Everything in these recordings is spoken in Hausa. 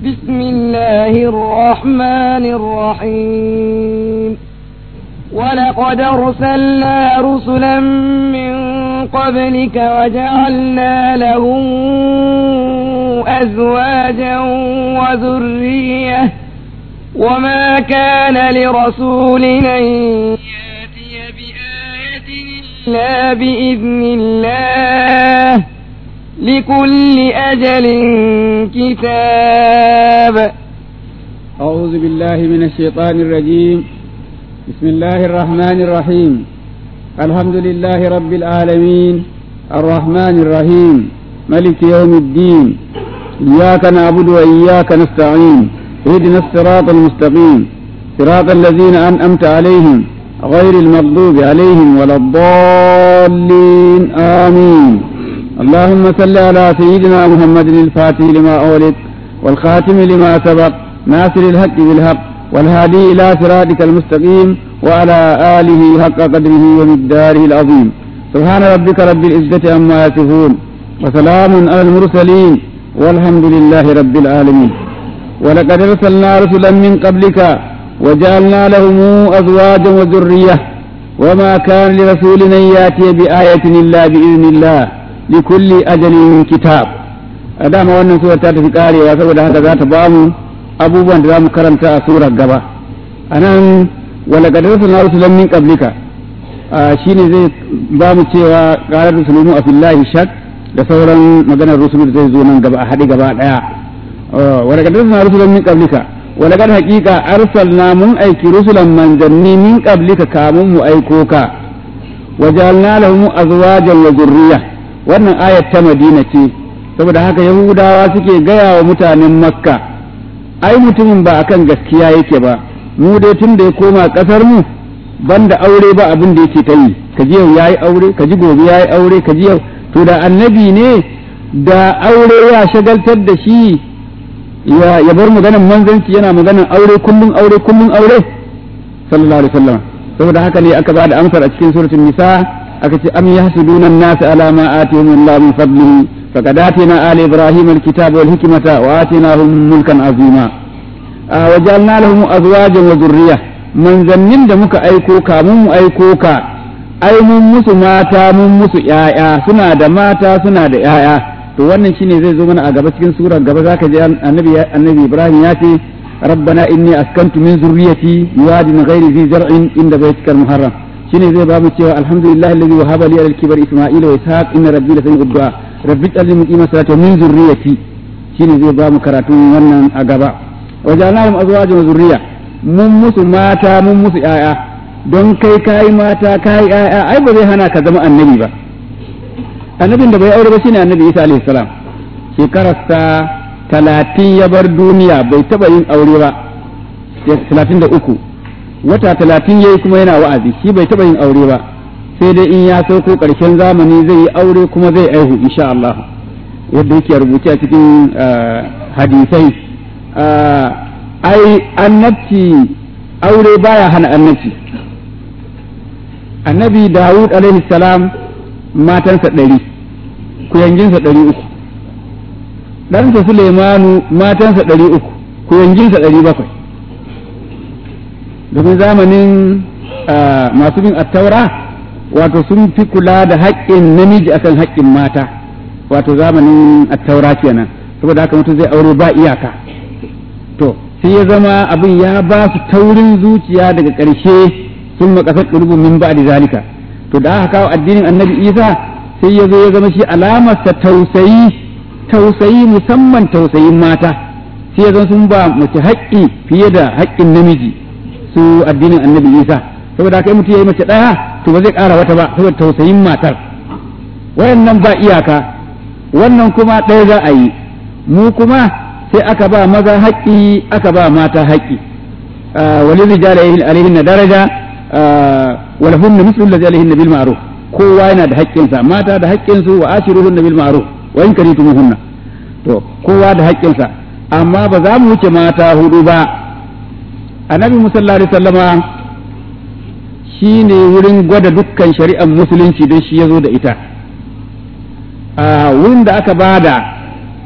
بسم الله الرحمن الرحيم ولقد أرسلنا رسلا من قبلك وجعلنا لهم أزواجا وذرية وما كان لرسول أن يأتي بآية إلا بإذن الله لكل أجل كتاب أعوذ بالله من الشيطان الرجيم بسم الله الرحمن الرحيم الحمد لله رب العالمين الرحمن الرحيم ملك يوم الدين إياك نعبد وإياك نستعين اهدنا الصراط المستقيم صراط الذين أنأمت عليهم غير المغضوب عليهم ولا الضالين آمين اللهم صل على سيدنا محمد الفاتح لما أولد والخاتم لما سبق ناصر الحق بالحق والهادي إلى صراطك المستقيم وعلى آله حق قدره ومقداره العظيم سبحان ربك رب العزة عما يصفون وسلام على المرسلين والحمد لله رب العالمين ولقد أرسلنا رسلا من قبلك وجعلنا لهم أزواجا وذرية وما كان لرسول أن يأتي بآية إلا بإذن الله لكل أجل كتاب أدام wannan sura ta tafi karewa saboda haka za ta ba mu abubuwan da za mu karanta a surar gaba a nan walaqad arsalna rusulan min qablika shine zai ba mu cewa qalar rusulumu a fillahi shak da sauran maganar rusul zai zo nan gaba a haɗe gaba ɗaya walaqad arsalna rusulan min qablika walaqad haqiqa arsalna mun aiki rusulan manzanni min qablika kamun mu aiko ka wajalna lahum azwajan wa zurriya wannan ayat ta madina ce saboda haka yahudawa suke gaya wa mutanen makka ai mutumin ba akan gaskiya yake ba mu dai tun da ya koma kasar mu banda aure ba abin da yake ta yi ka ji yau yayi aure ka ji gobe yayi aure ka ji yau to da annabi ne da aure ya shagaltar da shi ya ya bar maganan manzanci yana maganan aure kullun aure kullun aure sallallahu alaihi wasallam saboda haka ne aka ba da amsar a cikin suratul nisa aka ce am yahsuduna an-nas ala ma atihim Allah min fadlihi faqad atina ali ibrahim al-kitaba wal hikmata wa atinahum mulkan azima wa ja'alna lahum azwajan wa dhurriyya manzannin da muka aiko ka mun mu aiko ka ai mun musu mata mun musu yaya suna da mata suna da yaya to wannan shine zai zo mana a gaba cikin surar gaba zaka ji annabi annabi ibrahim ya ce ربنا إني أسكنت من ذريتي بواد غير ذي زرع عند بيتك المحرم shine zai ba mu cewa alhamdulillah alladhi wahaba li al-kibar isma'ila wa ishaq inna rabbi la sami'ud du'a rabbi ij'alni muqima salati min zurriyyati shine zai ba mu karatun wannan a gaba wa ja'alnahum azwajan wa zurriya mun musu mata mun musu yaya don kai kai mata kai yaya ai ba zai hana ka zama annabi ba annabin da bai aure ba shine annabi Isa alaihi salam shekararsa talatin ya bar duniya bai taba yin aure ba talatin da uku wata talatin yayi kuma yana wa'azi shi bai taɓa yin aure ba sai dai in ya sauko ƙarshen zamani zai yi aure kuma zai aihu insha Allah yadda yake rubuce a cikin hadisai ai annabci aure baya hana annabci annabi Dawud alaihi salam matansa ɗari kuyanginsa ɗari uku ɗansa Suleimanu matansa ɗari uku kuyanginsa ɗari bakwai domin zamanin masu bin attaura wato sun fi kula da haƙƙin namiji akan haƙƙin mata wato zamanin attaura kenan saboda haka mutum zai aure ba iyaka to sai ya zama abin ya ba su taurin zuciya daga ƙarshe sun makasar ƙurbin min ba da zalika to da aka kawo addinin annabi isa sai ya zo ya zama shi alamarsa tausayi tausayi musamman tausayin mata sai ya zama sun ba mace haƙƙi fiye da haƙƙin namiji su addinin annabi isa saboda haka mutum yayi mace daya to ba zai ƙara wata ba saboda tausayin matar wayannan ba iyaka wannan kuma ɗaya za a yi mu kuma sai aka ba maza haƙƙi aka ba mata haƙƙi wali rijala alaihin na daraja wal hunna mislu allazi alaihin bil ma'ruf kowa yana da haƙƙinsa mata da haƙƙinsu wa ashiruhunna bil ma'ruf wa in karitumuhunna to kowa da haƙƙinsa amma ba za mu wuce mata hudu ba annabi sallallahu alaihi sallama shi ne wurin gwada dukkan shari'ar musulunci don shi ya zo da ita a wurin da aka bada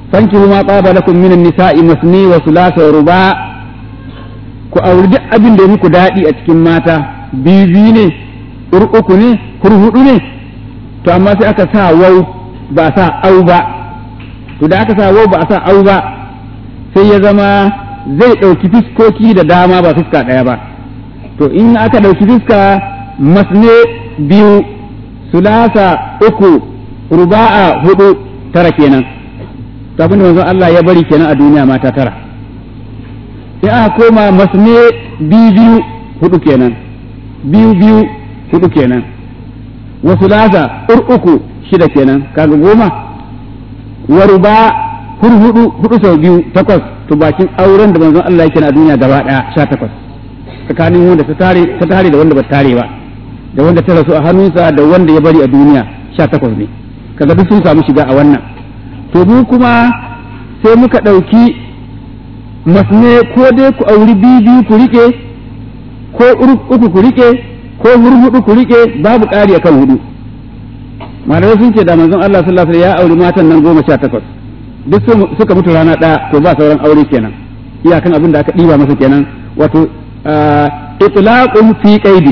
fankihu ma qaba lakum minan nisa'i masni wa thulatha wa ruba ku auri duk abin da muku daɗi a cikin mata biyu biyu ne uku ne hurhudu ne to amma sai aka sa wau ba a sa au ba to da aka sa wau ba a sa au ba sai ya zama zai ɗauki fiskoki da dama ba fuska ɗaya ba to in aka ɗauki fuska masne biyu sulasa uku ruba'a hudu tara kenan to abin da manzon Allah ya bari kenan a duniya mata tara in aka koma masne biyu biyu hudu kenan biyu biyu hudu kenan wasu lasa ur uku shida kenan kaga goma wa ruba hur hudu hudu sau biyu takwas to bakin auren da manzon Allah yake a duniya gaba daya sha takwas tsakanin wanda ta tare ta tare da wanda ba tare ba da wanda ta rasu a hannunsa da wanda ya bari a duniya sha takwas ne kaga duk sun samu shiga a wannan to mu kuma sai muka ɗauki masne ko dai ku auri biyu biyu ku rike ko uku ku rike ko hurhudu ku rike babu ƙari akan hudu malamai sun ce da manzon Allah sallallahu alaihi ya auri matan nan goma sha takwas duk suka mutu rana ɗaya to ba sauran aure kenan iyakan abin da aka ɗiba masa kenan wato itlaqun fi qaidi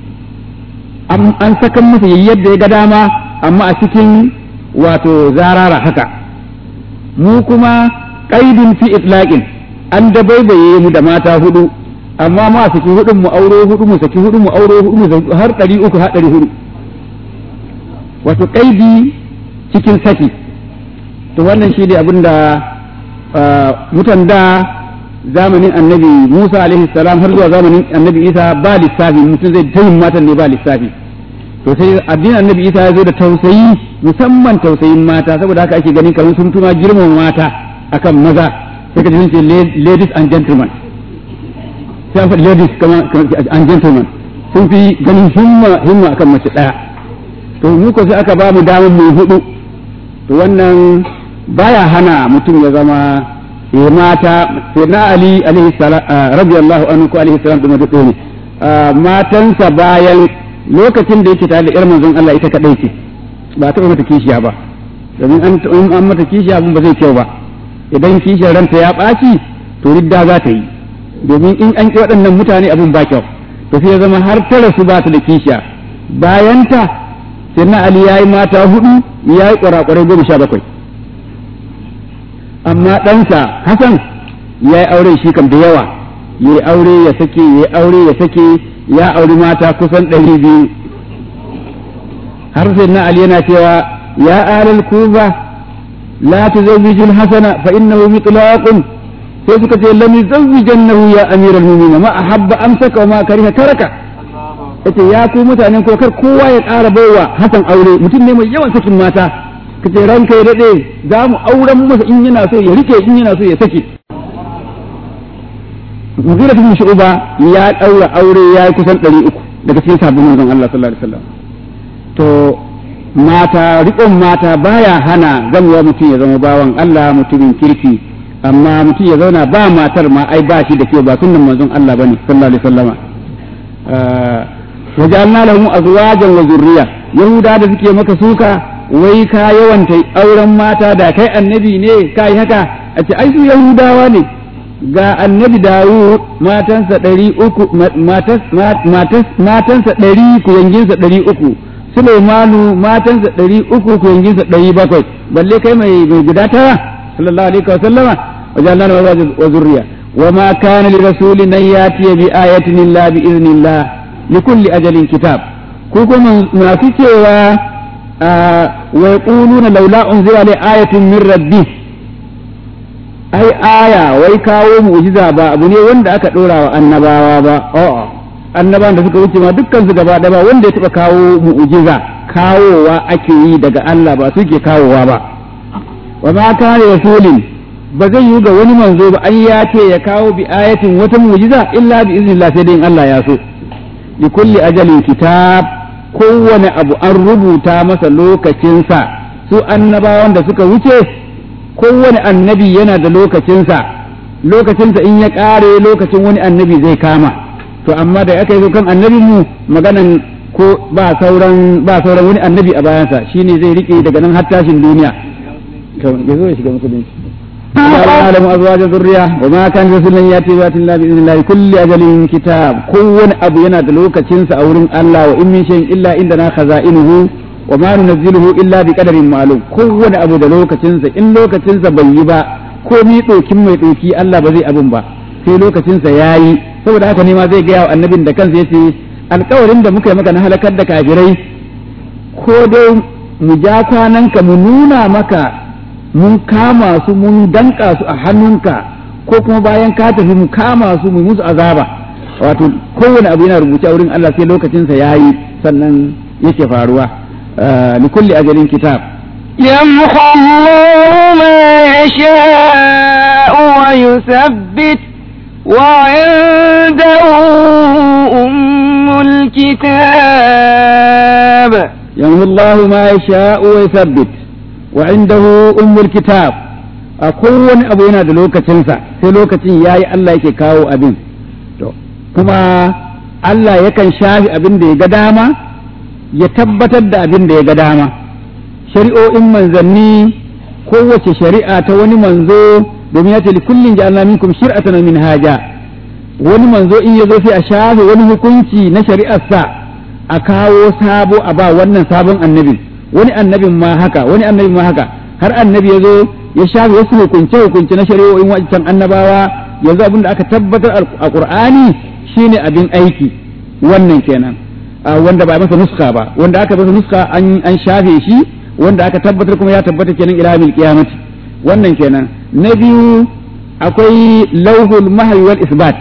an sakan masa yadda ya ga dama amma a cikin wato zarara haka mu kuma qaidun fi itlaqin an dabaibaye mu da mata hudu amma ma saki hudun mu auro hudu mu saki hudu mu auro hudu mu har ɗari uku har ɗari hudu wato kaidi cikin saki to wannan shi ne abin da mutan da zamanin annabi Musa alaihi salam har zuwa zamanin annabi Isa ba lissafi mutum zai tayin matan ne ba lissafi to sai addinin annabi Isa ya zo da tausayi musamman tausayin mata saboda haka ake ganin kamar sun tuma girman mata akan maza sai ka ji sun ce ladies and gentlemen sai faɗi ladies and gentlemen sun fi ganin himma himma akan mace ɗaya to mu ko sai aka ba mu damar mu hudu to wannan baya hana mutum ya zama ya mata sai na ali alaihi salam radiyallahu anhu ko alaihi salam da duk ne matansa bayan lokacin da yake tare da yar manzon Allah ita kadai ce ba ta mata kishiya ba domin an an mata kishiya abin ba zai kyau ba idan kishiyar ranta ya ɓaci to ridda za ta yi domin in an ƙi waɗannan mutane abin ba kyau to sai ya zama har ta rasu ba ta da kishiya bayanta sai na Ali ya yi mata hudu ya yi ƙwarakwarai goma sha bakwai amma ɗansa Hassan ya yi aure shi kam da yawa ya yi aure ya sake ya yi aure ya sake ya auri mata kusan ɗari biyu har sai na Ali yana cewa ya alal kuba la tuzawwijul hasana fa innahu mitlaqun sai suka ce lam yuzawwijannahu ya amiral mu'minin ma ahabba amsaka wa ma kariha taraka yace ya ku mutanen ko kar kowa ya ƙara baiwa hasan aure mutum ne mai yawan sakin mata kace ranka ya dade za mu auren masa in yana so ya rike in yana so ya sake Mugira bin Shu'ba ya daura aure ya yi kusan 300 daga cikin sabbin manzon Allah sallallahu alaihi wasallam to mata riƙon mata baya hana zamuwa mutum ya zama bawan Allah mutumin kirki amma mutum ya zauna ba matar ma ai ba shi da kyau ba sunnan manzon Allah bane sallallahu alaihi wasallama wa ja'alna lahum azwajan wa zurriya yahuda da suke maka suka wai ka yawanta auren mata da kai annabi ne kai haka a ce ai su yahudawa ne ga annabi Dawud matansa ɗari uku matansa ɗari kuyanginsa ɗari uku Sulaimanu matansa ɗari uku kuyanginsa ɗari bakwai balle kai mai guda tara sallallahu alaihi wa sallama وجعلنا له وذرية وما كان لرسول أن يأتي بآية إلا بإذن الله لكل أجل كتاب كوكو ما في آه ويقولون لولا أنزل عليه آية من ربه أي آية ويكاو معجزة با أبو ne wanda aka ɗora wa annabawa ba a'a annabawan da suka wuce ma dukkan su gaba ba wanda ya taɓa kawo mu'jiza kawowa ake yi daga Allah ba suke kawowa ba wa ma kana rasulin ba zai yi ga wani manzo ba an ya ce ya kawo bi ayatin wata mu'jiza illa bi iznillah sai dai in Allah ya so li kulli ajalin kitab kowane abu an rubuta masa lokacinsa su annabawan da suka wuce kowane annabi yana da lokacinsa lokacinsa in ya ƙare lokacin wani annabi zai kama to amma da aka yi kan annabin mu maganan ko ba sauran ba sauran wani annabi a bayansa shine zai rike daga nan har tashin duniya ya zo ya shiga musulunci Allah alamu azwaja zurriya wa ma kan rasulun yati bi Allah bi idnillah kulli ajalin kitab kowane abu yana da lokacin sa a wurin Allah wa in min shay'in illa indana khaza'inuhu wa ma nunzilu illa bi qadarin ma'lum kowane abu da lokacin sa in lokacin sa bai yi ba ko mi dokin mai doki Allah ba zai abun ba sai lokacin sa yayi saboda haka ne ma zai ga annabin da kansa yace alƙawarin da muka yi maka na halakar da kafirai ko dai mu ja kwananka mu nuna maka mun kama su mun danka su a hannunka ko kuma bayan ka tafi mu kama su mu musu azaba wato kowane abu yana rubuce a wurin Allah sai lokacinsa ya yi sannan yake faruwa li kulli ajalin kitab يمحو الله ما يشاء ويثبت وعنده أم الكتاب يمحو الله ما يشاء ويثبت وعنده أم الكتاب أكون أبو yana da lokacinsa sai lokacin yayi Allah yake kawo abin to kuma Allah yakan shafi abin da ya ga dama ya tabbatar da abin da ya ga dama shari'o'in manzanni kowace shari'a ta wani manzo domin ya ce kullum ja'alna minkum shir'atan min haja wani manzo in ya zo sai a shafe wani hukunci na shari'arsa a kawo sabo a ba wannan sabon annabin wani annabin ma haka wani annabin ma haka har annabi ya zo ya shafe wasu hukunce hukunce na shari'o'in wancan annabawa yanzu abin da aka tabbatar a qur'ani shine abin aiki wannan kenan wanda ba masa nuska ba wanda aka masa nuska an shafe shi wanda aka tabbatar kuma ya tabbata kenan ila mil qiyamati wannan kenan na biyu akwai lauhul mahwi wal isbat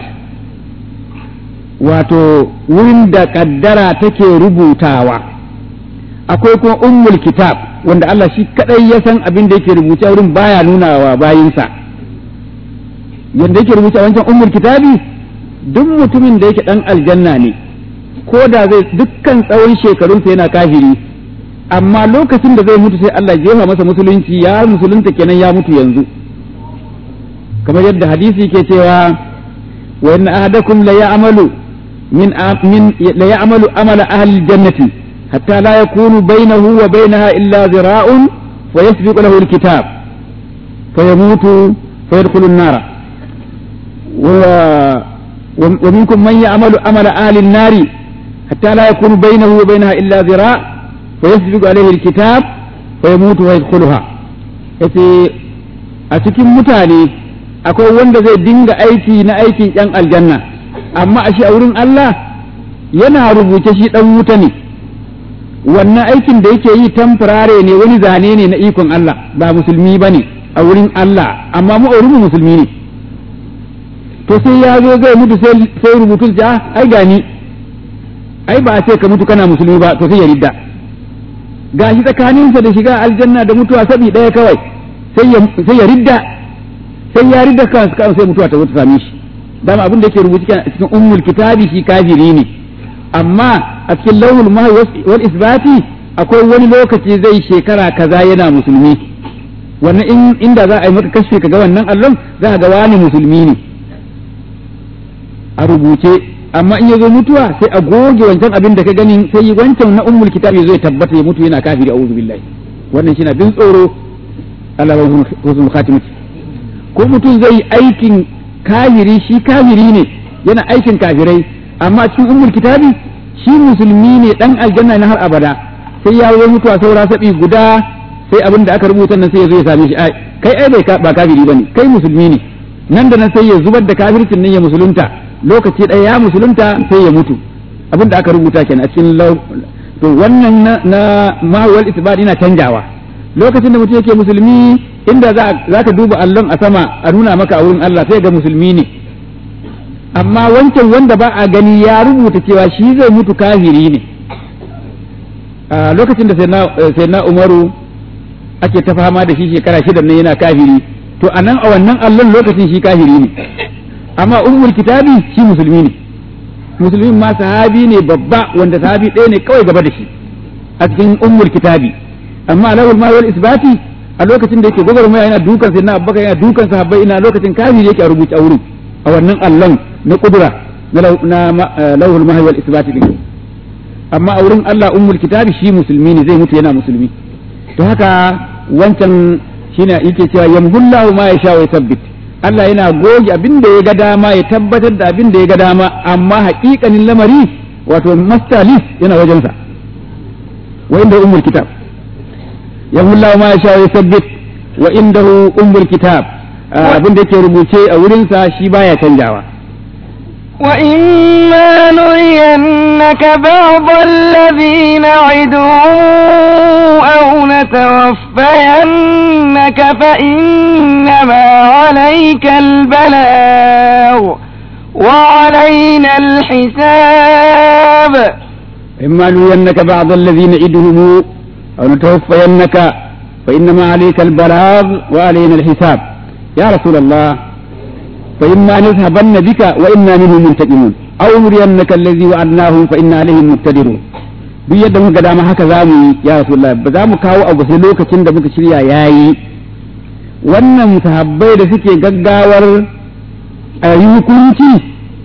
wato wurin da kaddara take rubutawa akwai kuma ummul kitab wanda Allah shi kadai ya san abin da yake rubuce wurin baya nunawa bayinsa yanda yake rubuce a wancan ummul kitabi duk mutumin da yake dan aljanna ne ko da zai dukkan tsawon shekarunsa yana kafiri amma lokacin da zai mutu sai Allah jefa masa musulunci ya musulunta kenan ya mutu yanzu kamar yadda hadisi ke cewa wa inna ahadakum la ya'malu min min la ya'malu amala ahli jannati hatta la yakunu bainahu wa bainaha illa zira'un wa yasbiqu lahu alkitab fayamutu fayadkhulu an-nara ومنكم من يعمل عمل أهل النار حتى لا يكون بينه وبينها إلا ذراع فيسبق عليه الكتاب فيموت ويدخلها yace a cikin mutane akwai wanda zai dinga aiki na aikin yan aljanna amma a shi a wurin Allah yana rubuce shi dan wuta ne wannan aikin da yake yi tamfurare ne wani zane ne na ikon Allah ba musulmi bane a wurin Allah amma mu mu musulmi ne to sai ya zo zai mutu sai rubutun ja ai gani ai ba a ce ka mutu kana musulmi ba to sai ya ridda gashi tsakaninsa da shiga aljanna da mutuwa sabi ɗaya kawai sai ya ridda sai ya ridda kansa kan sai mutuwa ta zo ta same shi dama abin da yake rubuci a cikin ummul kitabi shi kafiri ne amma a cikin lauhul mahwi wal isbati akwai wani lokaci zai shekara kaza yana musulmi wannan in inda za a yi maka kashe kaga wannan allon za ka ga wani musulmi ne a rubuce amma in ya zo mutuwa sai a goge wancan abin da ka gani sai yi wancan na ummul kitab ya zo ya tabbata ya mutu yana kafiri a'udhu billahi wannan shi na bin tsoro Allah ba husnul khatimati ko mutum zai yi aikin kafiri shi kafiri ne yana aikin kafirai amma cikin ummul kitabi shi musulmi ne dan aljanna na har abada sai ya zo mutuwa saura sabi guda sai abin da aka rubuta nan sai ya zo ya same shi ai kai ai bai ba kafiri bane kai musulmi ne nan da nan sai ya zubar da kafircin nan ya musulunta lokaci ɗaya ya musulunta sai ya mutu abin da aka rubuta kenan a cikin to wannan na mawal isbat yana canjawa lokacin da mutum yake musulmi inda za ka duba allon a sama a nuna maka a wurin Allah sai ga musulmi ne amma wancan wanda ba a gani ya rubuta cewa shi zai mutu kafiri ne a lokacin da sai na umaru ake ta fama da shi shekara shida ne yana kafiri to a nan a wannan allon lokacin shi kafiri ne amma ummul kitabi shi musulmi ne musulmin ma sahabi ne babba wanda sahabi ɗaya ne kawai gaba da shi a cikin ummul kitabi amma alawul ma wal isbati a lokacin da yake gwagwarmaya yana dukan sai na abubakar yana dukan sahabbai ina lokacin kafiri yake a rubuce a wurin a wannan allon na kudura na lawul ma wal isbati din amma a wurin Allah ummul kitabi shi musulmi ne zai mutu yana musulmi to haka wancan shine yake cewa yamhullahu ma yasha wa yuthabbit Allah yana goge abin da ya ga dama ya tabbatar da abin da ya ga dama amma haƙiƙanin lamari wato master list yana wajensa wa inda ummul kitab yamhullahu ma yasha wa yuthabbit wa indahu ummul kitab abin da yake rubuce a wurinsa shi baya canjawa وإما نرينك بعض الذي نعدهم أو نتوفينك فإنما عليك البلاغ وعلينا الحساب إما نرينك بعض الذين نعدهم أو نتوفينك فإنما عليك البلاغ وعلينا الحساب يا رسول الله فإما نذهبن بك وإنا منهم منتقمون أو نرينك الذي وعدناهم فإنا عليهم مقتدرون duk yadda muka ga dama haka zamu yi ya Rasulullah ba za mu kawo abu sai lokacin da muka shirya yayi wannan sahabbai da suke gaggawar a yi hukunci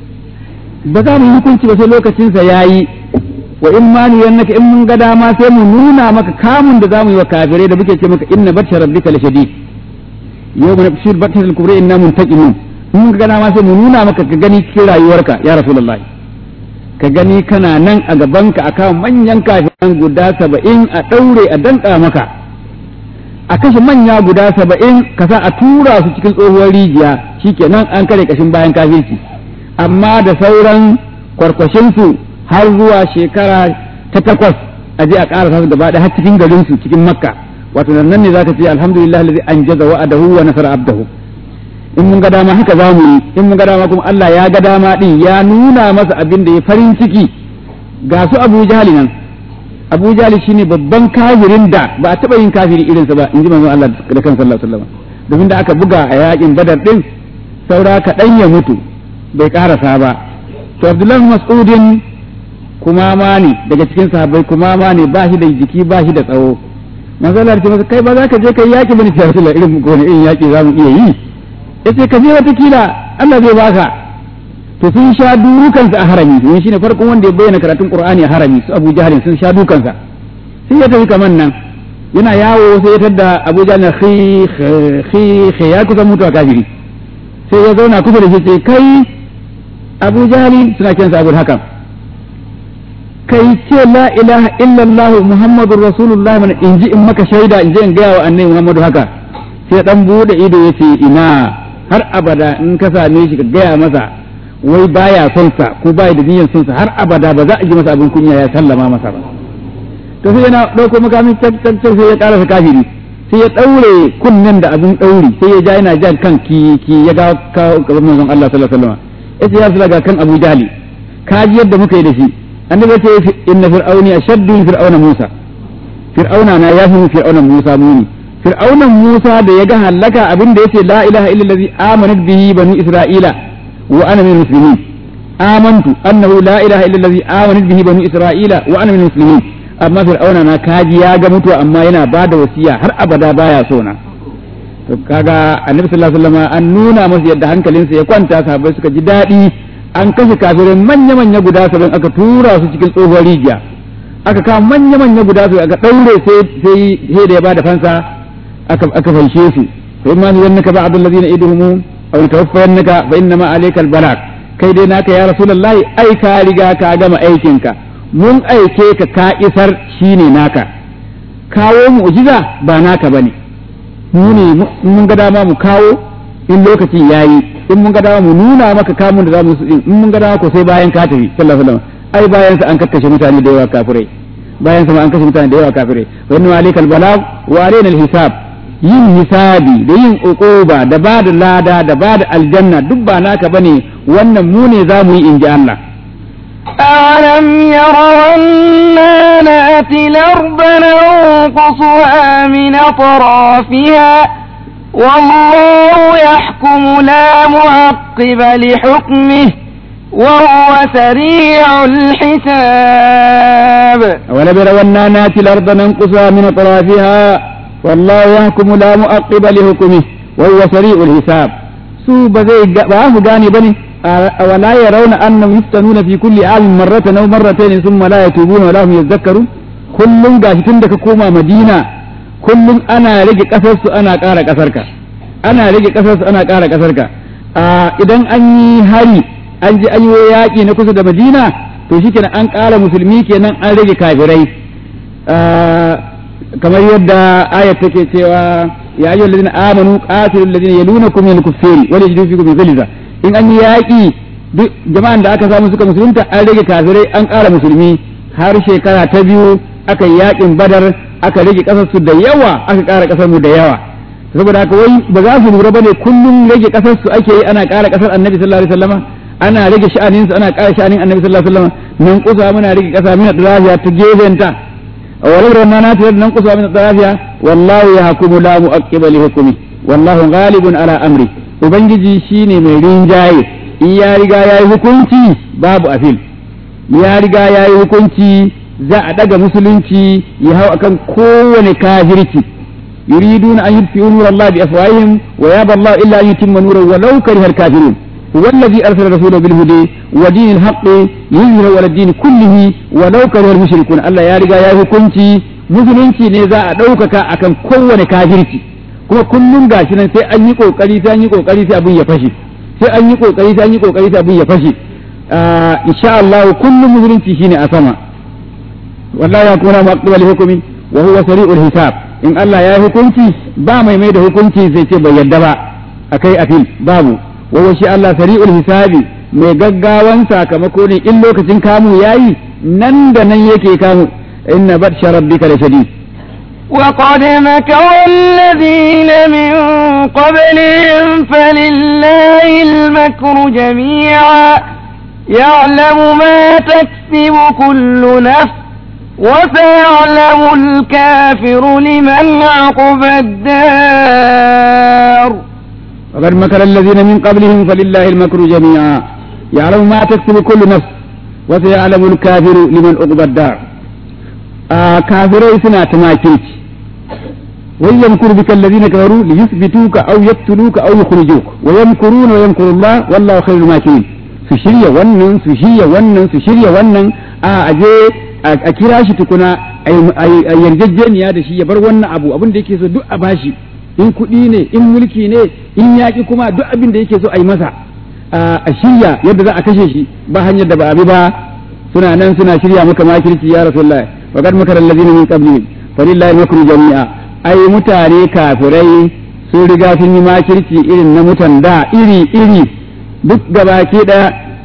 ba za mu yi hukunci ba sai lokacin sa yayi wa in ma ni yannaka in mun ga dama sai mu nuna maka kamun da zamu yi wa kafirai da muke ce maka inna batsha rabbika lashadid yawma nabshir batsha al-kubra inna muntaqimun mun ga dama sai mu nuna maka ka gani cikin rayuwarka ya rasulullahi ka gani kana nan a gabanka a kawo manyan kafiran guda saba'in a ɗaure a danka maka a kashe manya guda saba'in ka sa a tura su cikin tsohuwar rijiya shikenan an kare kashin bayan kafirci amma da sauran kwarkwashinsu har zuwa shekara ta takwas a je a ƙara su gaba har cikin garinsu cikin makka wato nan ne zaka ce alhamdulillah allazi anjaza wa'adahu wa nasara abdahu in mun ga dama haka za mu yi in mun ga dama kuma Allah ya ga dama din ya nuna masa abin da ya farin ciki ga su Abu Jahali nan Abu Jahali shine babban kafirin da ba a taba yin kafiri irinsa ba in ji manzon Allah da kan sallallahu alaihi wasallam domin da aka buga a yakin Badar din saura kaɗan ya mutu bai karasa ba to Abdullahi Mas'udin kuma ma ne daga cikin sahabbai kuma ma ne ba shi da jiki ba shi da tsawo manzon Allah ya ce masa kai ba za ka je kai yaki bane sai Rasulullah irin ko ne irin yaki za mu iya yi yace ka je watakila Allah zai baka to sun sha dukansa a harami domin shine farkon wanda ya bayyana karatun Qur'ani a harami su Abu Jahl sun sha dukansa sai ya tafi kaman nan yana yawo sai ya tadda Abu Jahl khi khi ya kusa mutuwa kafiri sai ya zauna kusa da shi ce kai Abu Jahl suna kiransa Abu Hakam kai ce la ilaha illallah muhammadur rasulullah mana in ji in maka shaida in je in gaya wa annabi Muhammadu haka sai dan bude ido yace ina har abada in ka same shi ka gaya masa wai baya son sa ko baya da niyyar son sa har abada ba za a ji masa abin kunya ya sallama masa ba to sai yana dauko makamin tak tak sai ya karasa kafiri sai ya daure kunnen da abin dauri sai ya ja yana jan kan ki ki ya ga gaban manzon Allah sallallahu alaihi wasallam yace ya rasulullah ga kan Abu Jahli ka ji yadda muka yi da shi annabi ya ce inna fir'auni ashaddu fir'auna Musa fir'auna na yafi fir'auna Musa muni fir'aunan Musa da ya ga halaka abin da yace la ilaha illa allazi amanat bihi banu isra'ila wa ana min muslimin amantu annahu la ilaha illa allazi amanat bihi banu isra'ila wa ana min muslimin amma fir'auna na kaji ya ga mutuwa amma yana bada wasiya har abada baya so na to kaga annabi sallallahu alaihi wasallam an nuna masa yadda hankalinsa ya kwanta sahabbai suka ji daɗi an kashe kafirin manya-manya guda saba'in aka tura su cikin tsohuwar rijiya aka kawo manya-manya guda su aka ɗaure sai sai da ya bada fansa aka aka fanshe su fa imma yannaka ba'd alladhina idhum aw tawaffayannaka fa innama alayka albalag kai dai naka ya rasulullahi ai ka riga ka gama aikinka mun aike ka ka isar shine naka kawo mu'jiza ba naka bane mu ne mun ga dama mu kawo in lokaci yayi in mun ga dama mu nuna maka kamun da zamu in mun ga dama ko sai bayan ka tafi sallallahu alaihi wasallam ai bayan sa an kakkashe mutane da yawa kafirai bayan sa an kashe mutane da yawa kafirai wa inna alaikal balag wa alaina alhisab yin hisabi da yin uquba da ba da lada da ba da aljanna duk ba naka bane wannan mu ne zamu yi inji Allah ألم يروا أنا نأتي الأرض ننقصها من أطرافها والله يحكم لا معقب لحكمه وهو سريع الحساب ولم يروا أنا نأتي الأرض ننقصها من أطرافها والله يحكم لا معقب لحكمه وهو سريع الحساب su ba zai ba su gane bane wala yarawna annahum yuftanuna fi kulli amin marratan aw marratayn thumma la yatubuna wa la hum yadhakkarun kullum gashi tun da ka koma Madina kullum ana rage ƙasarsu ana ƙara ƙasarka ana rage ƙasarsu ana ƙara ƙasarka idan an yi hari an ji an yi yaƙi na kusa da madina to shi kenan an ƙara musulmi kenan an rage kafirai kamar yadda ayat take cewa ya ayyuhal ladina amanu qatilul ladina yalunakum min al-kuffari wa yajidu fikum ghilza in an yi yaƙi duk jama'an da aka samu suka musulunta an rage kafirai an ƙara musulmi har shekara ta biyu aka yi yaƙin badar aka rage ƙasar su da yawa aka ƙara ƙasar mu da yawa saboda haka wai ba za su lura bane kullum rage ƙasar su ake yi ana ƙara ƙasar annabi sallallahu alaihi wasallama ana rage sha'anin su ana ƙara sha'anin annabi sallallahu alaihi wasallama nan kusa muna rage ƙasa mina daraja ta gefenta ولو رمنا ناتي ننقص من الطرافيا والله يحكم لا مؤقب لحكمه والله غالب على امره ubangiji shine mai rinjaye in ya riga ya yi hukunci babu afil ya riga ya yi hukunci za a daga musulunci ya hau akan kowane kafirci yuriduna an yutfi'u nur Allah bi afwahihim wa yaba Allah illa an yutimma nurahu walau karihal kafirun هو الذي أرسل رسوله بالهدى ودين الحق يظهر على الدين كله ولو كره المشركون الله يا رجا يا hukunci musulunci ne za a ɗaukaka akan kowane kafirci kuma kullum gashi nan sai an yi kokari sai an yi kokari sai abin ya fashe sai an yi kokari sai an yi kokari sai abin ya fashe insha Allah kullum musulunci shine a sama wallahi ya kuma maqbal hukumi wa huwa sari'ul hisab in Allah ya yi hukunci ba mai mai da hukunci sai ce bai yadda ba akai afil babu wa shi Allah sari'ul hisabi mai gaggawan sakamako ne in lokacin kamu yayi nan da nan yake kamu inna batsha rabbika lashadid وقد مكر الذين من قبلهم فلله المكر جميعا يعلم ما تكسب كل نفس وسيعلم الكافر لمن عقب الدار وقد مكر الذين من قبلهم فلله المكر جميعا يعلم ما تكسب كل نفس وسيعلم الكافر لمن عقب الدار آه كافرين سنة تماكيك ويمكر بك الذين كفروا ليثبتوك او يقتلوك او يخرجوك ويمكرون ويمكر الله والله خير الماكرين su shirya wannan su shirya wannan su shirya wannan a aje a kira shi tukuna a yarjejeniya da shi ya bar wannan abu abin da yake so duk a bashi in kuɗi ne in mulki ne in yaƙi kuma duk abin da yake so a yi masa a shirya yadda za a kashe shi ba hanyar da ba a bi ba suna nan suna shirya maka makirci ya rasulullah wa kad makara allazina min qablihim falillahi makru jami'a ai mutane kafirai sun riga sun yi makirci irin na mutan da iri iri duk gabaki da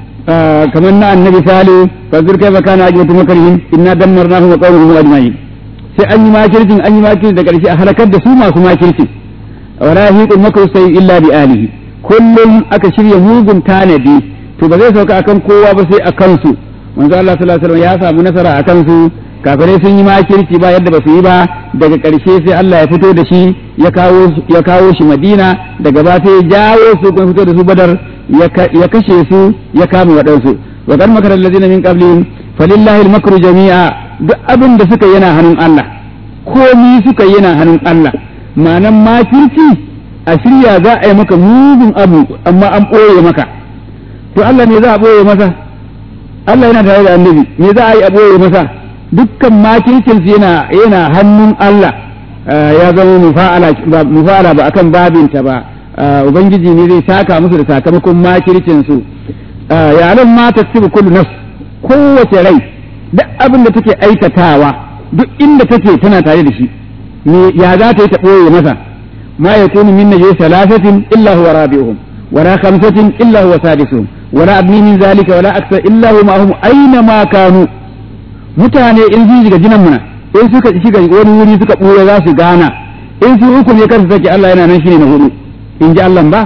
kamar na annabi salu fa zurkai fa kana ajwatu makarihim inna dammarnahu wa qawmuhu ajma'in sai an yi makircin an yi makircin da karshe a halakar da su masu makircin wala hiqul makru sai illa bi alihi kullum aka shirya mugun tanadi to ba zai sauka akan kowa ba sai akan su manzo Allah sallallahu alaihi wasallam ya samu nasara akan su kafirai sun yi makirci ba yadda ba su yi ba daga ƙarshe sai Allah ya fito da shi ya kawo ya kawo shi Madina daga ba sai ya jawo su kuma fito da su Badar ya kashe su ya kama waɗansu wa kan makarar lazina min qablihim falillahi al-makru jami'a duk abin da suka yana hannun Allah komi suka yana hannun Allah ma'anan makirci a shirya za a yi maka mugun abu amma an ɓoye maka to Allah ne za a ɓoye masa Allah yana tare da annabi me za a yi a ɓoye masa dukkan makircinsu yana yana hannun Allah ya zama mufa'ala ba akan babinta ba ubangiji ne zai saka musu da sakamakon makircinsu ya alam ma taksibu kullu nafs kowace rai duk abin da take aikatawa duk inda take tana tare da shi me ya za ta yi ta ɓoye masa ma yakunu min najwa salasatin illa huwa rabi'uhum ولا خمسة إلا هو سادسهم ولا أدنى من ذلك ولا أكثر إلا هو معهم أينما كانوا mutane in sun shiga jinan muna in suka shiga wani wuri suka ɓura za su gana in su uku ne kansu sake Allah yana nan shine na hudu in ji Allah ba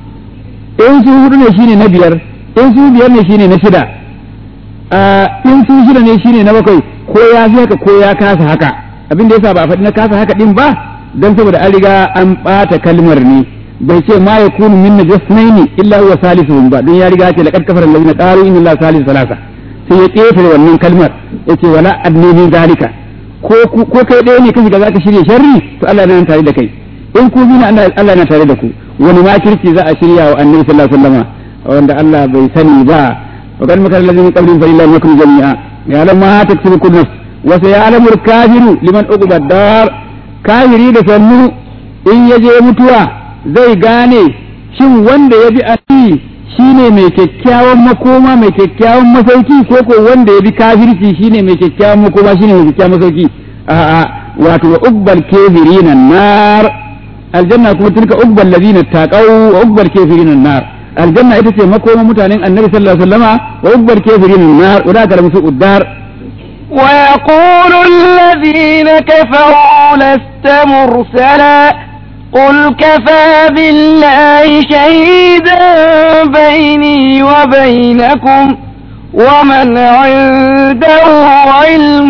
in su hudu ne shine na biyar in su biyar ne shine na shida in su shida ne shine na bakwai ko ya fi haka ko ya kasa haka abin da yasa ba a faɗi na kasa haka din ba dan saboda an riga an ɓata kalmar ne bai ce ma ya kunu min najasnaini illa huwa salisuhum ba don ya riga ce laqad kafara allazina qalu inna allaha salisu salasa sai ya ƙetare wannan kalmar ya ce wala adni min zalika ko ko kai ɗaya ne kashi ga zaka shirya sharri to Allah yana tare da kai in ku bi Allah Allah yana tare da ku wani makirci za a shirya wa annabi sallallahu alaihi wasallam wanda Allah bai sani ba wa kan makar lazimi qabrin fa lillahi makru jami'a ya lam ma taktubu kullu nafs wa sayalamu al-kafiru liman uqiba dar kafiri da sannu in ya je mutuwa zai gane shin wanda ya bi annabi shine mai kyakkyawan makoma mai kyakkyawan masauki ko ko wanda ya bi kafirci shine mai kyakkyawan makoma shine mai kyakkyawan masauki a'a wato wa ubbal kafirina nar aljanna kuma tilka ubbal ladina taqaw wa ubbal kafirina nar aljanna ita ce makoma mutanen annabi sallallahu alaihi wasallama wa ubbal kafirina nar wa da kalamu su uddar ويقول الذين كفروا لست مرسلا قل كفى بالله شهيدا بيني وبينكم ومن عنده علم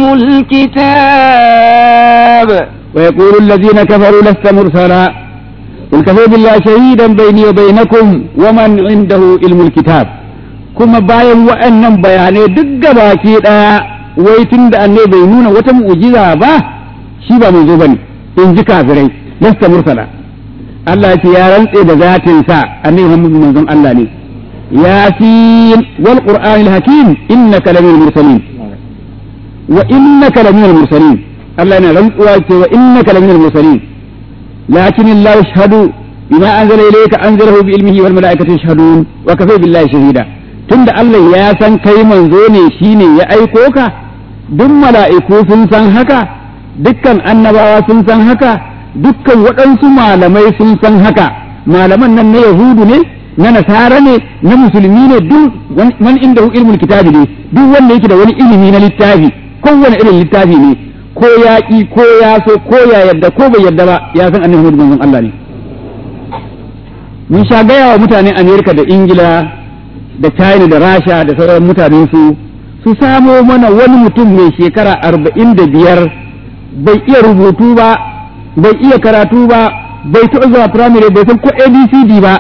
الكتاب ويقول الذين كفروا لست مرسلا قل كفى بالله شهيدا بيني وبينكم ومن عنده علم الكتاب kuma bayan wa'annan bayanai duk gabaki daya wai tun da annai bai nuna wata mu'jiza ba shi ba manzo bane in ji kafirai lasta mursala Allah ya ce ya rantse da zatin sa annabi Muhammad manzon Allah ne yasin wal qur'anil hakim innaka laminal mursalin wa innaka laminal mursalin Allah yana rantsuwa ce wa innaka laminal mursalin lakin Allah yashhadu bima anzala ilayka anzalahu bi ilmihi wal malaikatu yashhadun wa kafa billahi shahida tunda Allah ya san kai manzo ne shine ya aiko ka duk mala'iku sun san haka dukkan annabawa sun san haka dukkan waɗansu malamai sun san haka malaman nan na yahudu ne na nasara ne na musulmi ne duk man inda ilmul kitabi ne duk wanda yake da wani ilimi na littafi kowane irin littafi ne ko ya ƙi ko ya so ko ya yadda ko bai yadda ba ya san annabi Muhammad manzon Allah ne mun sha gaya wa mutanen Amerika da Ingila da China da Rasha da sauran mutanen su su samo mana wani mutum mai shekara arba'in da biyar bai iya rubutu ba bai iya karatu ba bai taɓa zuwa firamare bai san ko abcd ba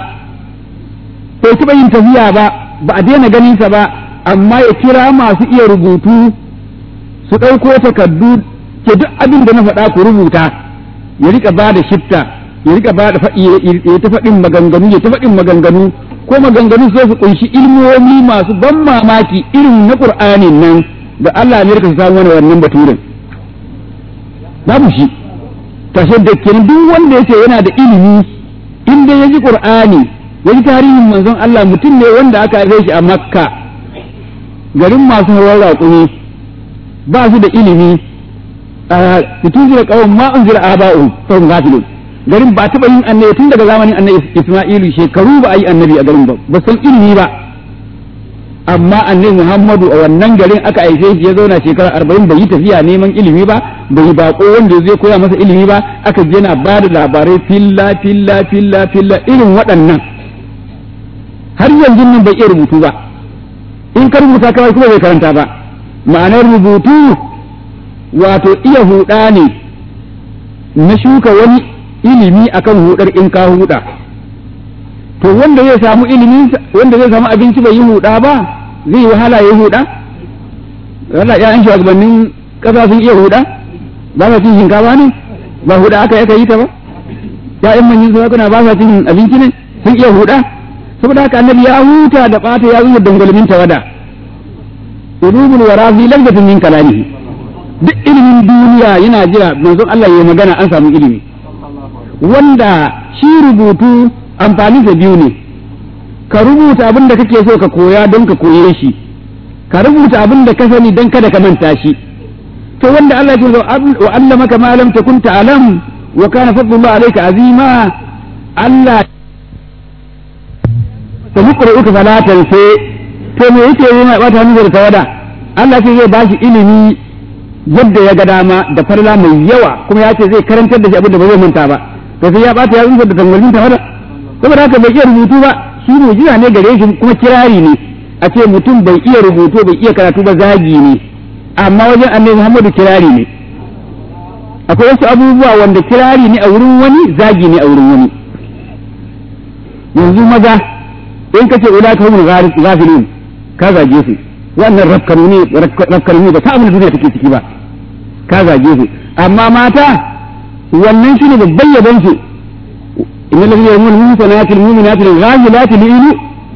bai taɓa yin tafiya ba ba a daina ganinsa ba amma ya kira masu iya rubutu su ɗauko takardu ke duk abin da na faɗa ku rubuta ya rika ba da shifta ya rika ba da ya ta faɗin maganganu ya ta faɗin maganganu ko maganganu sai su kunshi ilmomi masu ban mamaki irin na Qur'anin nan da Allah ne ka samu wani wannan baturin babu shi tashe da kenan duk wanda yace yana da ilimi in dai yaji Qur'ani yaji tarihin manzon Allah mutum ne wanda aka haife shi a Makka garin masu hawan raƙumi ba su da ilimi a tunzira kawon ma unzira aba'u fa hum ghafilun garin ba taɓa yin annabi tun daga zamanin annabi Isma'ilu shekaru ba a yi annabi a garin ba ba san ilimi ba amma annabi Muhammadu a wannan garin aka aice shi ya zauna shekara arba'in bai yi tafiya neman ilimi ba bai yi bako wanda zai koya masa ilimi ba aka je na ba da labarai filla filla filla filla irin waɗannan har yanzu nan bai iya rubutu ba in ka rubuta kawai kuma bai karanta ba ma'anar rubutu wato iya huɗa ne na shuka wani ilimi akan hudar in ka huda to wanda zai samu ilimi wanda zai samu abinci bai yi huda ba zai wahala ya huda wala ya shugabannin kasa sun iya huda ba sa cin shinkafa ne ba huda aka yaka yi ta ba ya'yan manyan sarakuna ba sa cin abinci ne sun iya huda saboda haka annabi ya huta da bata ya zuwa dangwalmin tawada ulumul wara fi lafzatin min kalamihi duk ilimin duniya yana jira manzon Allah ya magana an samu ilimi wanda shi rubutu amfani da biyu ne ka rubuta abin da kake so ka koya don ka koye shi ka rubuta abin da ka sani don kada ka manta shi to wanda Allah ya ce wa allamaka ma lam takun ta'lam wa kana fadlullah alayka azima Allah ta muqra'uka fala tansa to me yake yi mai bata hannu da tawada Allah ce zai bashi ilimi yadda ya ga dama da farla mai yawa kuma ya ce zai karantar da shi abin da ba zai manta ba to sai ya bata ya tsunsa da tangalin ta wada saboda haka bai iya rubutu ba shi mujiza ne gare shi kuma kirari ne a ce mutum bai iya rubutu bai iya karatu ba zagi ne amma wajen annabi Muhammadu kirari ne akwai wasu abubuwa wanda kirari ne a wurin wani zagi ne a wurin wani yanzu maza in kace ulaka humul ghafilun ka zage su wannan rafkanu ne rafkanu ne ba ta abin duniya take ciki ba ka zage su amma mata wannan shine babban yabon su inna ladina yamul musanatil mu'minatil ghafilatil ilu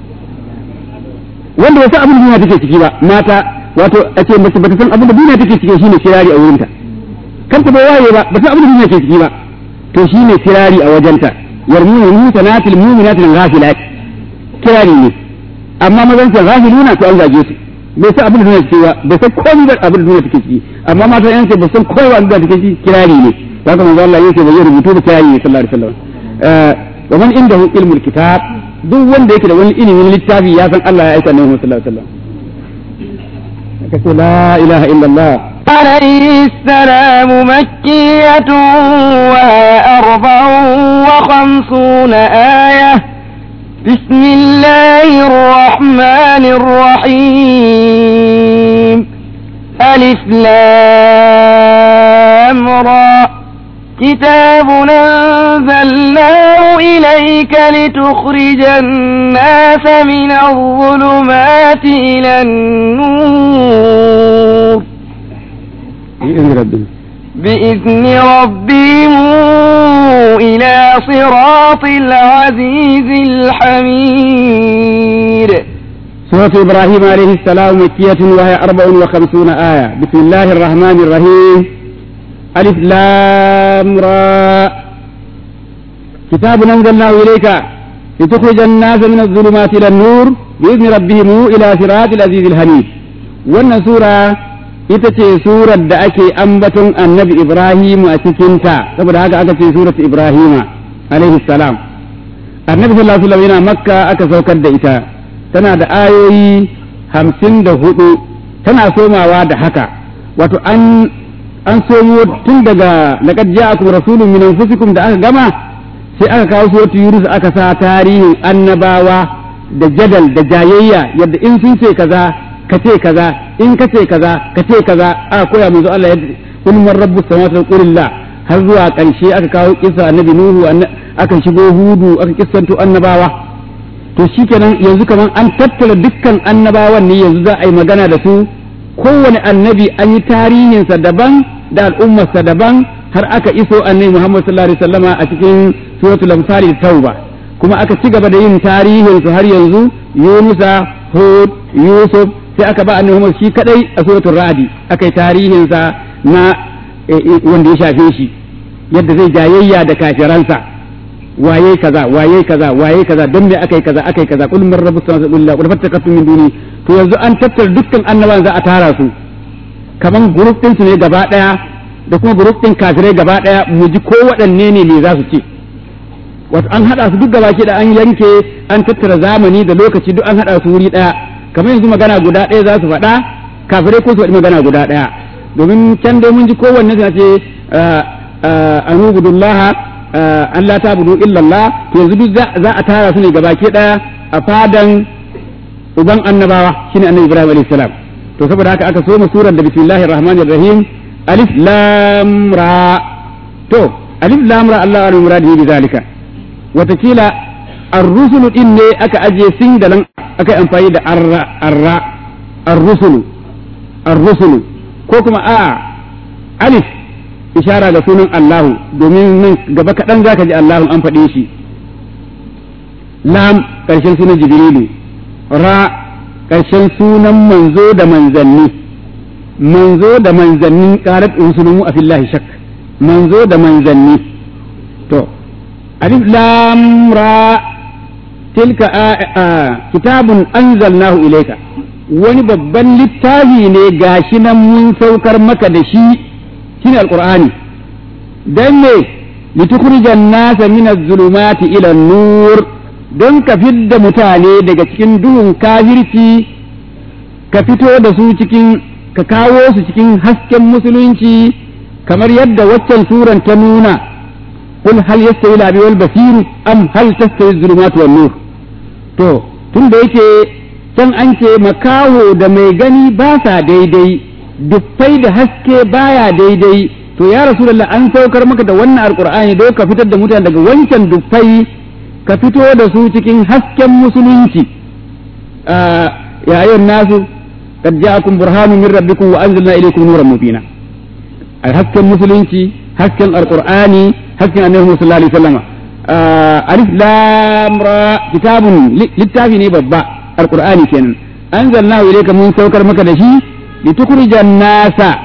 wanda wasu abin duniya take ciki ba mata wato a ce mace bata san abin da duniya take ciki shine kirari a wurinta kan ta bai waye ba ba san abin da duniya ke ciki ba to shine kirari a wajenta yarmuna musanatil mu'minatil ghafilat kirari ne amma mazan can ghafiluna to an zage su bai san abin da duniya take ba bai san komai ba abin da duniya take ciki amma matan yan ce ba san komai ba abin da take ciki kirari ne haka manzo Allah yake bai rubutu ba kirari ne sallallahu alaihi wasallam wa man indahu ilmul kitab duk wanda yake da wani ilimin littafi ya san Allah ya aika annabi sallallahu alaihi wasallam kace la ilaha illallah عليه السلام مكية وهي أربع وخمسون آية بسم الله الرحمن الرحيم ألف لام را كتاب أنزلناه إليك لتخرج الناس من الظلمات إلى النور بإذن ربنا بإذن ربهم إلى صراط العزيز الحميد سورة إبراهيم عليه السلام مكية وهي أربع وخمسون آية بسم الله الرحمن الرحيم ألف لام را كتاب أنزلناه إليك لتخرج الناس من الظلمات إلى النور بإذن ربهم إلى صراط العزيز الحميد وأن سورة ita ce surar da ake ambaton annabi Ibrahim a cikinta saboda haka aka ce surat Ibrahim alaihi salam annabi sallallahu alaihi wasallam yana makka aka saukar da ita tana da ayoyi hamsin da hudu tana somawa da haka wato an an somo tun daga laqad ja'akum rasulun min anfusikum da aka gama sai aka kawo suratu yunus aka sa tarihin annabawa da jadal da jayayya yadda in sun ce kaza ka ce kaza in ka ce kaza ka ce kaza aka koya manzo Allah yadda kun man rabbus samawati wal qulillah har zuwa ƙarshe aka kawo kisa annabi nuhu aka shigo hudu aka kissanto annabawa to shikenan yanzu kaman an tattara dukkan annabawan ne yanzu za a yi magana da su kowane annabi an yi tarihinsa daban da al'ummarsa daban har aka iso annabi Muhammad sallallahu alaihi wasallama a cikin suratul anfal tauba kuma aka ci gaba da yin tarihinsu har yanzu Yunusa Hud Yusuf sai aka ba annabi Muhammad shi kadai a suratul radi aka yi tarihinsa na wanda ya shafe shi yadda zai jayayya da kafiransa waye kaza waye kaza waye kaza don me akai kaza akai kaza kul min rabbus samawati wal ardi fattakatu min duni to yanzu an tattara dukkan annabawan za a tara su kaman group din su ne gaba daya da kuma group din kafirai gaba daya mu ji ko waɗanne ne ne za su ce wato an hada su duk gaba da an yanke an tattara zamani da lokaci duk an hada su wuri daya kamar yanzu magana guda daya za su faɗa kafirai ko su faɗi magana guda daya domin can dai mun ji kowanne suna ce anubudullaha Allah ta budu illallah to yanzu duk za a tara su ne gabaki daya a fadan uban annabawa shine annabi Ibrahim alayhi salam to saboda haka aka soma surar da bismillahir rahmanir rahim alif lam ra to alif lam ra Allah alim muradi bi zalika watakila ar-rusul din ne aka aje sin da nan aka yi amfani da arra arra ar-rusul ar-rusul ko kuma a alif ishara ga sunan Allahu domin nan gaba kaɗan zaka ji Allahu an faɗe shi lam ƙarshen sunan Jibrilu ra ƙarshen sunan manzo da manzanni manzo da manzanni qalat usulumu a fillahi shak manzo da manzanni to alif lam ra tilka kitabun anzalnahu ilayka wani babban littafi ne gashi nan mun saukar maka da shi shine alqur'ani dan ne litukhrijan nasa min az-zulumati ila nur don ka fidda mutane daga cikin duhun kafirci ka fito da su cikin ka kawo su cikin hasken musulunci kamar yadda waccan suran ta nuna qul hal yastawi al wal basir am hal tastawi az-zulumat wan nur to tun da yake can an ce makaho da mai gani ba sa daidai dufai da haske baya daidai to ya rasulullah an saukar maka da wannan alqur'ani don ka fitar da mutane daga wancan dufai ka fito da su cikin hasken musulunci ya ayyuhan nasu qad ja'akum burhanun min rabbikum wa anzalna ilaykum nuran mubina al hasken musulunci hasken alqur'ani hasken annabi sallallahu alaihi wasallam alif lam ra kitabun littafi ne babba alqur'ani kenan anzalnahu ilayka mun saukar maka da shi litukhrijan nasa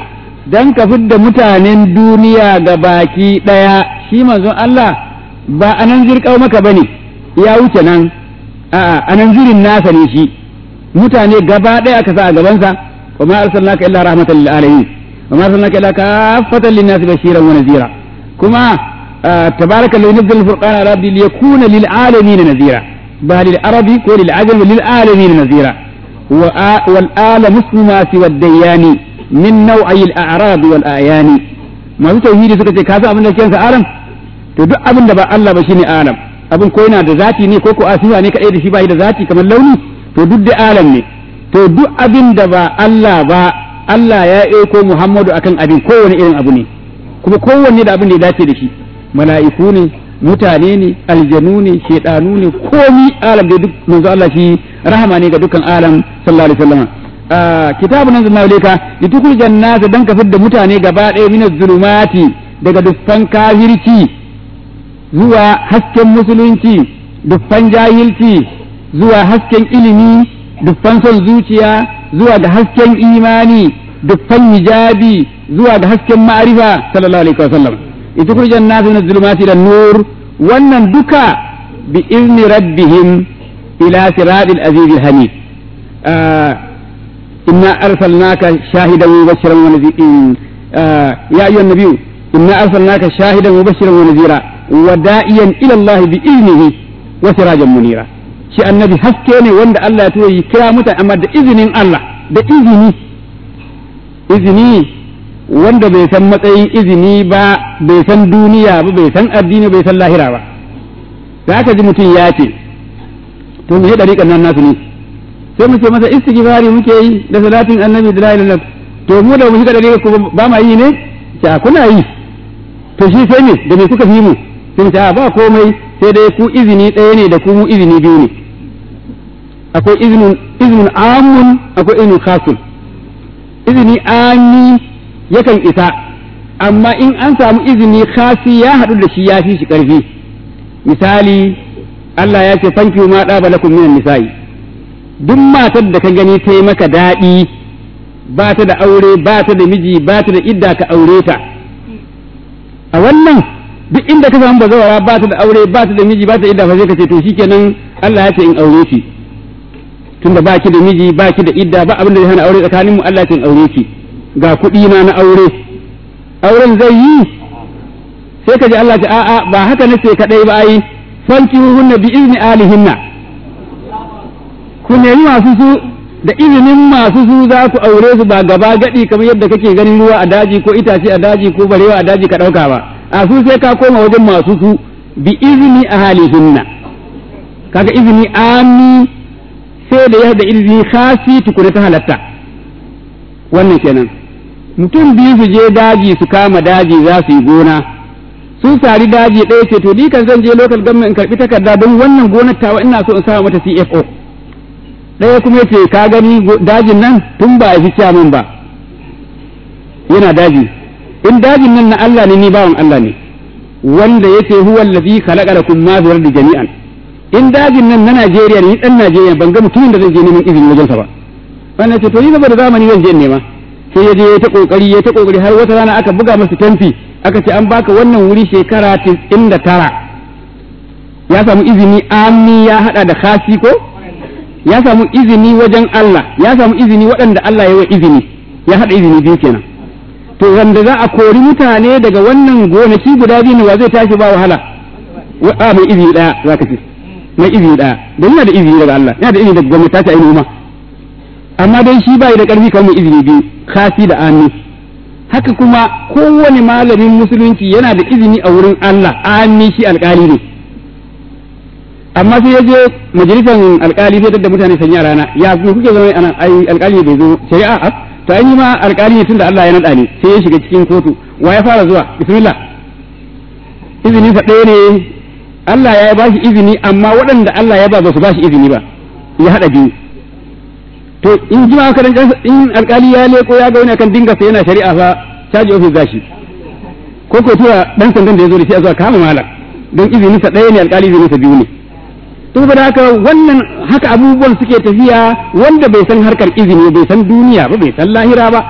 dan ka fidda mutanen duniya ga baki ɗaya shi manzon Allah ba a nan zirƙau maka ba ne ya wuce nan a'a a nan zirin nasa ne shi mutane gaba ɗaya aka sa a gabansa wa ma arsalnaka illa rahmatan lil alamin wa ma arsalnaka illa kaffatan lin nasi bashiran wa nazira kuma tabaraka alladhi nazzala al-furqana ala abdi liyakuna lil alamin nazira ba lil arabi ko lil ajam lil alamin nazira wal ala muslima siwa ad-dayani min nau'ayi al-a'rab wal ayani masu tauhidi suka ce ka san abin da ke alam to duk abin da ba Allah ba shine alam abin ko yana da zati ne ko ko asifa ne kadai da shi bai da zati kamar launi to duk da alam ne to duk abin da ba Allah ba Allah ya aiko Muhammadu akan abin kowane irin abu ne kuma kowanne da abin da ya dace da shi mala'iku ne mutane ne aljanu ne shedanu ne komi alam da duk manzo Allah shi rahama ne ga dukkan alam sallallahu alaihi wasallam kitabun nan zanna leka litukul jannata dan ka fidda mutane gaba ɗaya min zulumati daga dukkan kafirci zuwa hasken musulunci dukkan jahilci zuwa hasken ilimi dukkan son zuciya zuwa ga hasken imani dukkan hijabi zuwa ga hasken ma'arifa sallallahu alaihi wasallam litukul jannata min zulumati da nur wannan duka bi izni rabbihim ila siratil azizil hamid إنا أرسلناك شاهدا مبشرا ونذيرا آه يا أيها النبي إنا أرسلناك شاهدا مبشرا ونذيرا ودائيا إلى الله بإذنه وسراجا منيرا shi annabi haske ne wanda Allah ya tura yi kira mutane amma da izinin Allah da izini izini wanda bai san matsayin izini ba bai san duniya ba bai san addini bai san lahira ba da aka ji mutum ya ce to me dariƙan nan nasu ne sai mu ce masa istighfari muke yi da salatin annabi da la ilaha to mu da mu shiga dare ko ba ma yi ne ta kuna yi to shi sai me da me kuka fi mu sai ta ba komai sai dai ku izini ɗaya ne da ku mu izini biyu ne akwai izinin izinin amun akwai izinin khasun izini ami yakan isa amma in an samu izini khasi ya haɗu da shi ya fi shi ƙarfi misali Allah ya ce fanki ma ɗaba lakum minan nisa'i duk matar da ka gani ta yi maka daɗi ba ta da aure ba ta da miji ba ta da idda ka aure ta a wannan duk inda ka samu bazawara ba ta da aure ba ta da miji ba ta da idda fa sai ka ce to shikenan Allah ya ce in aure ki tunda ba ki da miji ba ki da idda ba abin da zai hana aure tsakanin mu Allah ya ce in aure ki ga kuɗi na na aure auren zai yi sai ka ji Allah ce a'a ba haka nace kadai ba ai fankihuhunna bi izni alihinna ku nemi masu su da izinin masu su za ku aure su ba gaba gadi kamar yadda kake ganin ruwa a daji ko itace a daji ko barewa a daji ka ɗauka ba a su sai ka koma wajen masu su bi izini a halihinna kaga izini ami sai da ya da izini khasi tukuna ta halatta wannan kenan mutum biyu su je daji su kama daji za su yi gona sun sari daji ɗaya ce to ni kan zan je local government in karɓi takarda don wannan gonar tawa ina so in sa mata CFO ɗaya kuma yace ka gani dajin nan tun ba a fi min ba yana daji in dajin nan na Allah ne ni bawan Allah ne wanda yace huwa allazi khalaqa lakum ma fi ardi jami'an in dajin nan na Najeriya ne dan Najeriya ban ga mutumin da zai je neman izini wajen sa ba wannan ce to ni saboda zamani zan je nema sai ya je ya ta kokari ya ta kokari har wata rana aka buga masa tamfi aka ce an baka wannan wuri shekara 99 ya samu izini ami ya hada da khasi ko ya samu izini wajen Allah ya samu izini waɗanda Allah ya wa izini ya haɗa izini biyu kenan to wanda za a kori mutane daga wannan gonaki guda biyu ne wa zai tashi ba wahala a mai izini ɗaya za ka ce mai izini ɗaya don yana da izini daga Allah yana da izini daga gwamnati ta ce noma amma dai shi bai da ƙarfi kamar mai izini biyu kasi da ami haka kuma kowane malamin musulunci yana da izini a wurin Allah ami shi alƙali ne amma sai ya je majalisar alkali sai da mutane sanya rana ya kuma kuke zama ana ai alkali bai zo shari'a a to ai ma alkali ne tunda Allah ya nada ni sai ya shiga cikin kotu wa ya fara zuwa bismillah izini fa ɗaya ne Allah ya ba shi izini amma waɗanda Allah ya ba ba su ba shi izini ba ya hada biyu to in ji ma karan in alkali ya leko ya ga wani kan dinga sai yana shari'a fa caji office gashi ko ko tura dan sandan da ya zo da shi a zuwa kama malam don izini sa ɗaya ne alkali izini sa biyu ne saboda haka wannan haka abubuwan suke tafiya wanda bai san harkar izini bai san duniya ba bai san lahira ba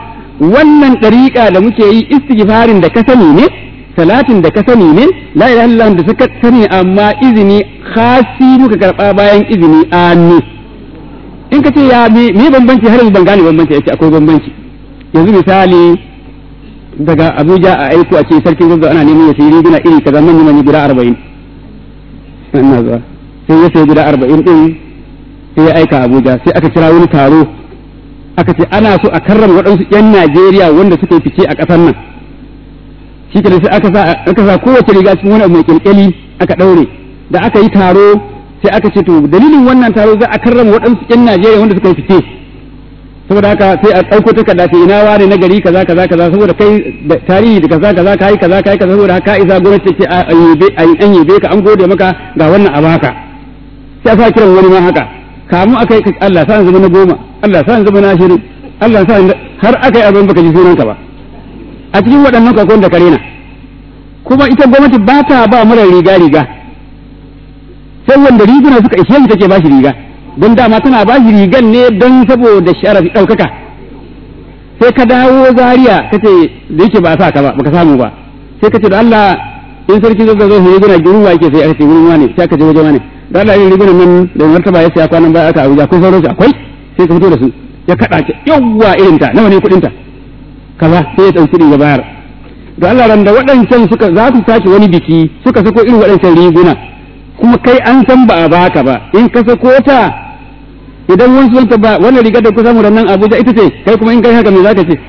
wannan ɗariƙa da muke yi istighfarin da ka sani ne salatin da ka sani ne la ilaha illallah da suka sani amma izini khasi muka karɓa bayan izini amin in ka ce ya me me bambanci har yanzu ban gane bambanci yace akwai bambanci yanzu misali daga Abuja a aiko a ce sarkin gaggawa ana neman ya sayi riguna iri kaza manyan manyan guda arba'in ina zuwa sai ya sayi guda arba'in din sai ya aika Abuja sai aka kira wani taro aka ce ana so a karrama waɗansu 'yan Najeriya wanda suka yi fice a ƙasar nan shi ke sai aka sa aka sa kowace riga cikin wani abu mai kyalkyali aka ɗaure da aka yi taro sai aka ce to dalilin wannan taro za a karrama waɗansu 'yan Najeriya wanda suka yi fice saboda haka sai a ɗauko takarda ce ina wane na gari kaza kaza kaza saboda kai da tarihi da kaza kaza kai kaza kai kaza saboda haka isa gwamnati ce a an yabe ka an gode maka ga wannan a baka sai a sa kiran wani ma haka kamu akai Allah sa zama na goma Allah sa zama na ashirin Allah sa har akai abin baka ji sunan ka ba a cikin waɗannan kakon da karena kuma ita gwamnati ba ta ba mara riga riga sai wanda riguna suka ishe shi take ba shi riga don dama tana ba shi rigan ne don saboda sharafi ɗaukaka sai ka dawo zaria ka ce da yake ba a sa ka ba baka samu ba sai ka ce da Allah in sarki zai zo sai riguna gurin wa yake sai aka ce gurin wane sai aka je wajen wane da Allah yin rigunan nan da martaba ya saya kwanan baya aka Abuja kun sauransu akwai sai ka fito da su ya kada ce yawwa irin ta nawa ne kuɗin ta kaza sai ya ɗauki riga bayar da Allah ran da waɗancan suka za su sake wani biki suka sako irin waɗancan riguna kuma kai an san ba a baka ba in ka sako ta idan wani sunanta ba wannan rigar da ku samu nan Abuja ita ce kai kuma in kai haka me zaka ce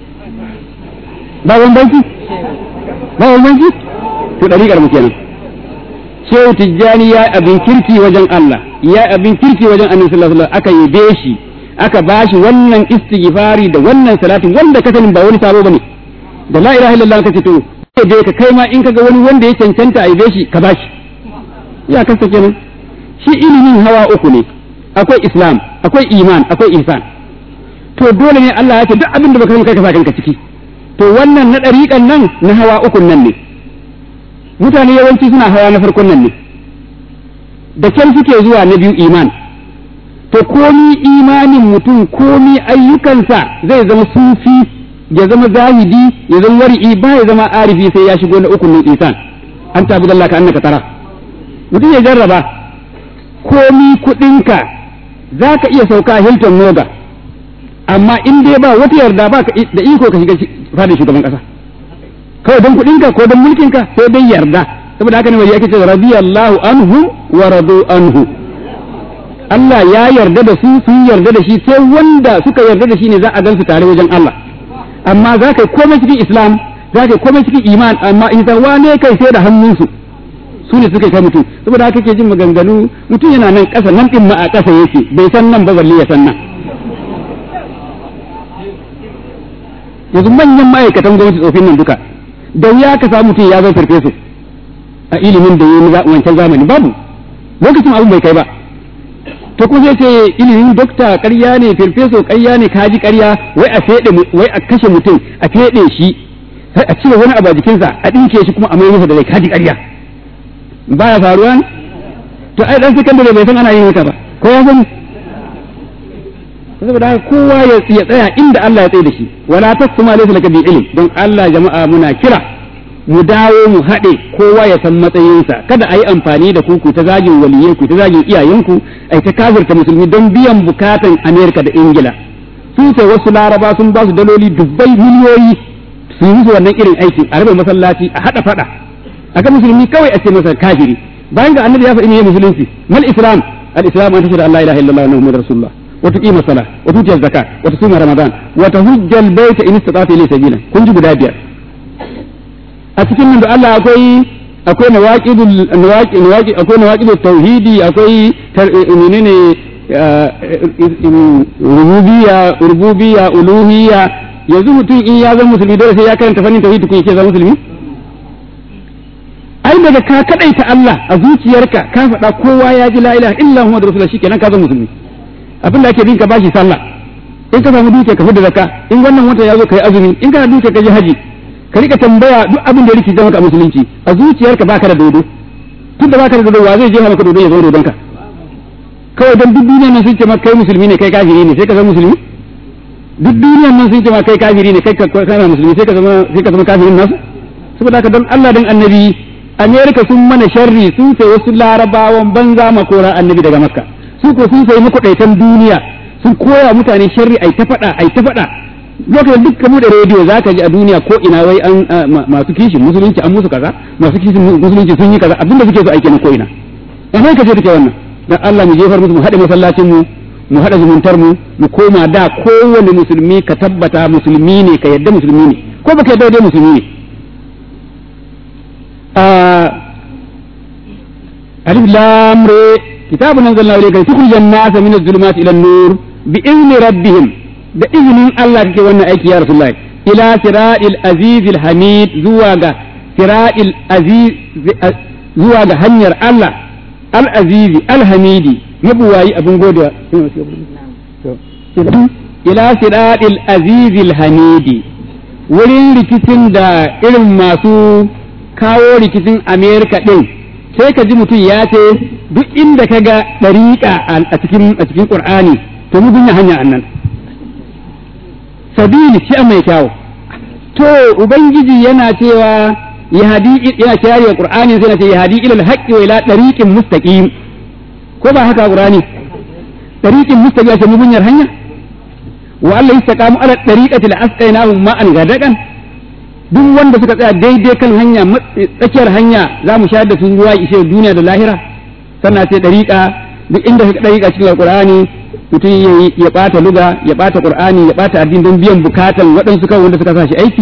ba bambanci ba bambanci to dariƙar mu kenan Shehu Tijjani ya abin kirki wajen Allah ya abin kirki wajen Annabi sallallahu alaihi wasallam aka yabe shi aka bashi wannan istighfari da wannan salatin wanda ka sanin ba wani sabo bane da la ilaha illallah ka ce to dai ka kai ma in kaga wani wanda ya cancanta a yabe shi ka bashi ya kasa kenan shi ilimin hawa uku ne akwai islam akwai iman akwai ihsan to dole ne Allah ya ce duk abin da baka san kai ka sa kanka ciki to wannan na dariƙan nan na hawa ukun nan ne mutane yawanci suna hawa na farkon nan ne da kyan suke zuwa na biyu iman to komi imanin mutum komi ayyukansa zai zama sufi ya zama zahidi ya zama wari'i ba ya zama arifi sai ya shigo na ukun nan ihsan an tabi Allah ka annaka tara mutum ya jarraba komi kuɗinka za ka iya sauka Hilton Moga amma in dai ba wata yarda ba da iko ka shiga fadin shugaban ƙasa kawai don kuɗinka ko don mulkinka sai dai yarda saboda haka ne wani yake ce radiyallahu anhu wa radu anhu Allah ya yarda da su sun yarda da shi sai wanda suka yarda da shi ne za a gansu tare wajen Allah amma za ka yi komai cikin Islam za ka yi komai cikin iman amma in wane kai sai da hannunsu su ne suka kai mutum saboda haka ke jin maganganu mutum yana nan ƙasa nan ɗin ma a ƙasa yake bai san nan ba balle ya san nan yanzu manyan ma'aikatan gwamnati tsofin nan duka da wuya ka samu mutum ya zo farfesu a ilimin da ya yi wancan zamani babu lokacin abin bai kai ba to kuma sai ce ilimin dokta ƙarya ne farfeso ƙarya ne kaji ƙarya wai a fede wai a kashe mutum a fede shi sai a cire wani abu a jikinsa a ɗinke shi kuma a mai masa da rai kaji ƙarya baya faruwa ne to ai dan sakandare bai san ana yin haka ba ko ya sani saboda haka kowa ya tsaya inda Allah ya tsaye da shi wala tasma laysa laka bi ilm don Allah jama'a muna kira mu dawo mu haɗe kowa ya san matsayinsa kada a yi amfani da kuku ta zagin waliyai ku ta zagin iyayenku ai ta kafirta musulmi don biyan bukatan Amerika da Ingila sun sai wasu laraba sun ba su daloli dubbai miliyoyi su yi musu wannan irin aiki a rabe masallaci a haɗa faɗa aka musulmi kawai a ce masa kafiri bayan ga annabi ya faɗi ne musulunci mal islam al islam an tashhadu an la ilaha illallah wa muhammadur rasulullah wa tuqima salat wa tuti zakat wa tusuma ramadan wa tahujja al bayta in istata'ta ilayhi sabila kun ji guda biyar a cikin nan da Allah akwai akwai nawaqidul nawaqi nawaqi akwai nawaqidut tauhidi akwai menene rububiyya rububiyya uluhiyya yanzu mutum in ya zama musulmi dole sai ya karanta fannin tauhidi kun yake zama musulmi ai daga ka kadaita Allah a zuciyarka ka faɗa kowa ya ji la ilaha illa Muhammad rasulullah shikenan ka zama musulmi abin da ake bin ka bashi sallah in ka samu dukiya ka fita zakka in wannan wata ya zo kai azumi in kana dukiya ka je haji ka rika tambaya duk abin da yake zama ka musulunci a zuciyarka baka da dodo tun da baka da dodo wa zai je maka dodo ya zo dodon ka kawai dan duk duniya nan sun ce maka kai musulmi ne kai kafiri ne sai ka zama musulmi duk duniyar nan sun ce ma kai kafiri ne kai ka kana musulmi sai ka zama sai ka zama kafirin nasu saboda haka don Allah dan annabi Amerika sun mana sharri sun sai wasu larabawan banza makora annabi daga makka su ko sun sai makwadaitan duniya sun koya mutane sharri ai ta faɗa ai ta faɗa lokacin duk kamu da rediyo za ka ji a duniya ko ina wai an masu kishin musulunci an musu kaza masu kishin musulunci sun yi kaza abinda suke so aike na ko ina Amerika ce take wannan dan Allah mu jefar musu mu haɗe masallacin mu mu haɗa zumuntar mu mu koma da kowane musulmi ka tabbata musulmi ne ka yadda musulmi ne ko baka yadda dai musulmi ne alif lam re kitabun anzalna ilayka tukhrijan nasa min adh-dhulumati ila an-nur bi izni rabbihim da izinin Allah kake wannan aiki ya rasulullahi ila siratil azizil hamid zuwa ga siratil aziz zuwa ga hanyar Allah al-azizi al-hamidi mabuwayi abin godewa ila siratil azizil hamidi wurin rikicin da irin masu kawo rikicin amerika ɗin sai ka ji mutum ya ce duk inda ka ga ɗariƙa a cikin a cikin ƙur'ani to mu gunya hanya annan sabili shi mai kyawu to ubangiji yana cewa yahdi yana cewa ƙur'ani sai na ce yahdi ila al-haqqi wa ila ɗariƙin mustaqim ko ba haka ƙur'ani ɗariƙin mustaqim ce mu gunyar hanya wa Allah yastaqamu ala ɗariƙati la-asqainahum ma'an gadakan duk wanda suka tsaya daidai kan hanya tsakiyar hanya za mu shayar da su ruwa ishe duniya da lahira sannan sai dariƙa duk inda ka dariƙa cikin alƙur'ani mutum ya ɓata luga ya ɓata ƙur'ani ya ɓata addini don biyan bukatan waɗansu kan wanda suka sa shi aiki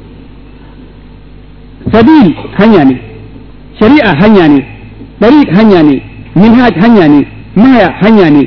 sabil hanya ne shari'a hanya ne dariq hanya ne minhaj hanya ne maya hanya ne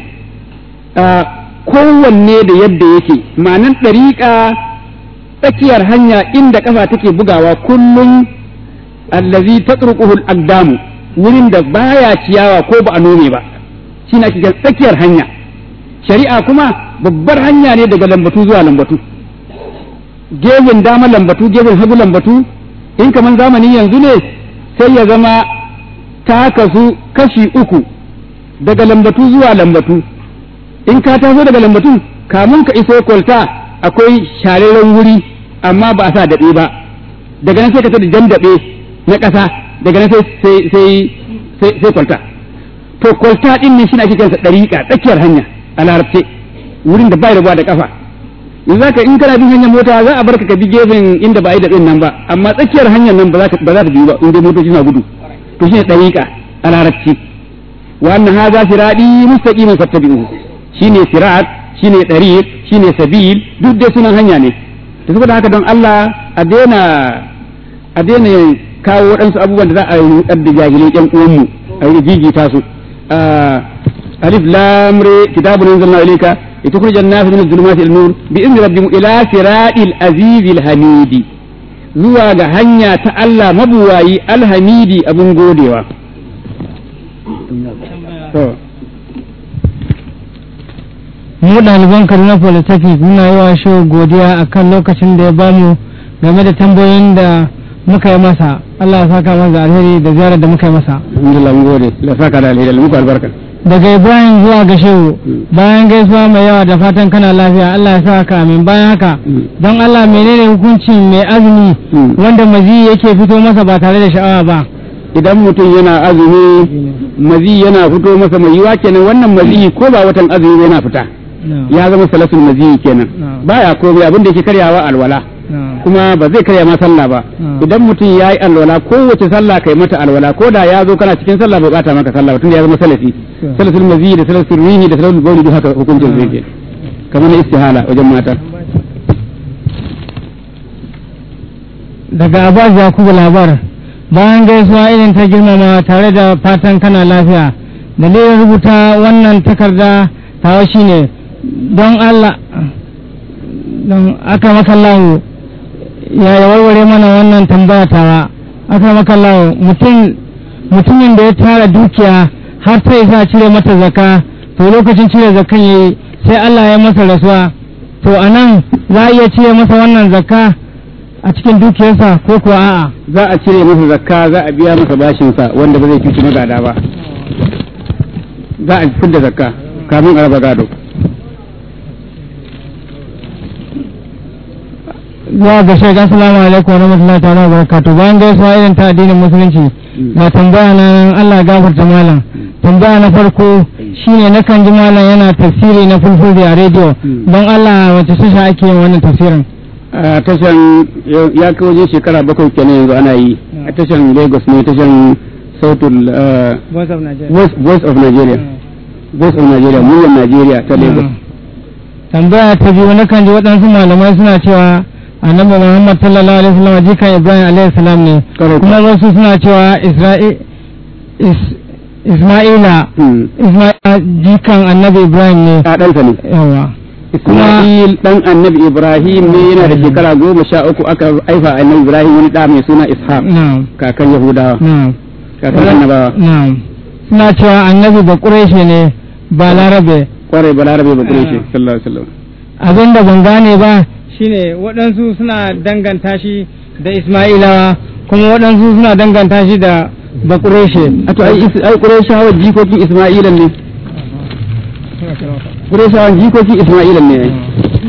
kowanne da yadda yake ma'anan dariƙa tsakiyar hanya inda kafa take bugawa kullum allazi tatruquhu al-aqdamu wurin da baya ciyawa ko ba a nome ba shine ake tsakiyar hanya shari'a kuma babbar hanya ne daga lambatu zuwa lambatu gefen dama lambatu gefen hagu lambatu in kaman zamani yanzu ne sai ya zama ta kasu kashi uku daga lambatu zuwa lambatu in ka taso daga lambatu kamun ka iso kwalta akwai shararren wuri amma ba a sa daɓe ba daga nan sai ka tada jan daɓe na ƙasa daga nan sai sai sai kwalta to kwalta din ne shi ake kansa ɗariƙa tsakiyar hanya a larabce wurin da bai rabuwa da ƙafa in zaka in kana bin hanyar mota za a barka ka bi gefen inda ba a yi daɓen nan ba amma tsakiyar hanyar nan ba za ta biyu ba in dai motoci na gudu to shine ɗariƙa a larabci wa anna hadha sirati mustaqiman fattabi'uhu shine sirat shine ɗariƙ shine sabil duk dai sunan hanya ne to saboda haka don Allah a daina a daina kawo waɗansu abubuwan da za a yi da jahilai ƴan uwanmu a yi jijita su alif lam re kitabun anzalna ilayka litukhrija an-nasa min adh-dhulumati ila nur bi idni rabbihim ila siratil azizil hamidi zuwa ga hanya ta Allah mabuwayi alhamidi abun godewa mu ɗaliban Kaduna Polytechnic muna yi wa shi godiya akan lokacin da ya bamu game da tambayoyin da muka yi masa Allah ya saka masa alheri da ziyarar da muka yi masa alhamdulillah mun gode la saka da alheri muku albarka daga Ibrahim zuwa ga Shehu bayan gaisuwa mai yawa da fatan kana lafiya Allah ya saka amin bayan haka don Allah menene hukuncin mai azumi wanda mazi yake fito masa ba tare da sha'awa ba idan mutum yana azumi mazi yana fito masa mai yiwa kenan wannan mazi ko ba watan azumi yana fita ya zama salasul mazi kenan baya komai abin da yake karyawa alwala kuma ba zai karya ma sallah ba idan mutum ya yi alwala kowace sallah kai mata alwala ko da ya zo kana cikin sallah bai bata maka sallah ba tunda ya zama salafi salasul mazi da salasul rihi da salasul bauli duk haka hukuncin zai ke kamar na istihala wajen mata daga Abbas Yakubu labar bayan gaisuwa irin ta girmama tare da fatan kana lafiya dalilin rubuta wannan takarda tawa shine don Allah don aka makallahu ya ya warware mana wannan tambaya tawa aka makallahu mutum mutumin da ya tara dukiya har sai sa cire mata zaka to lokacin cire zakan yayi sai Allah ya masa rasuwa to anan za a iya cire masa wannan zakka a cikin dukiyarsa ko kuwa a'a za a cire masa zakka za a biya masa bashinsa wanda ba zai cuci magada ba za a fidda zakka kamin a raba gado zuwa ga shek assalamu alaikum wa rahmatullahi ta'ala wa barakatuh bayan gaisuwa irin ta addinin musulunci ga tambaya na nan Allah gafarta malam tambaya na farko shine na kan ji malam yana tafsiri na fulfulde a rediyo don Allah wace tasha ake yin wannan tafsirin a tashan ya kai waje shekara bakwai kenan yanzu ana yi a tashan lagos ne tashan sautul uh, Voice of Nigeria voice, voice of nigeria voice of nigeria muryar nigeria ta lagos tambaya ta biyu na kan ji waɗansu malamai suna cewa annabi Muhammad sallallahu alaihi wasallam jikan Ibrahim alaihi salam ne Correct. kuma wasu suna cewa Isra'i Is- Isma'ila Hmm. Isma'ila jikan annabi Ibrahim ne a ɗansa ne yawa Ismail dan annabi Ibrahim ne yana da shekara goma sha uku aka haifa annabi Ibrahim wani ɗa mai suna Ishaq na'am kakan Yahudawa na'am kakan annabawa na'am suna cewa annabi ba Quraishi ne ba Larabe kwarai balarabe ba kure shi sallallahu alaihi wasallam abin da ban gane ba shine waɗansu suna danganta shi da Isma'ilawa kuma waɗansu suna danganta shi da Bakureshe. a to ai is- ai Qurayshawa jikokin Isma'ilan ne Qurayshawa jikokin Isma'ilan ne ai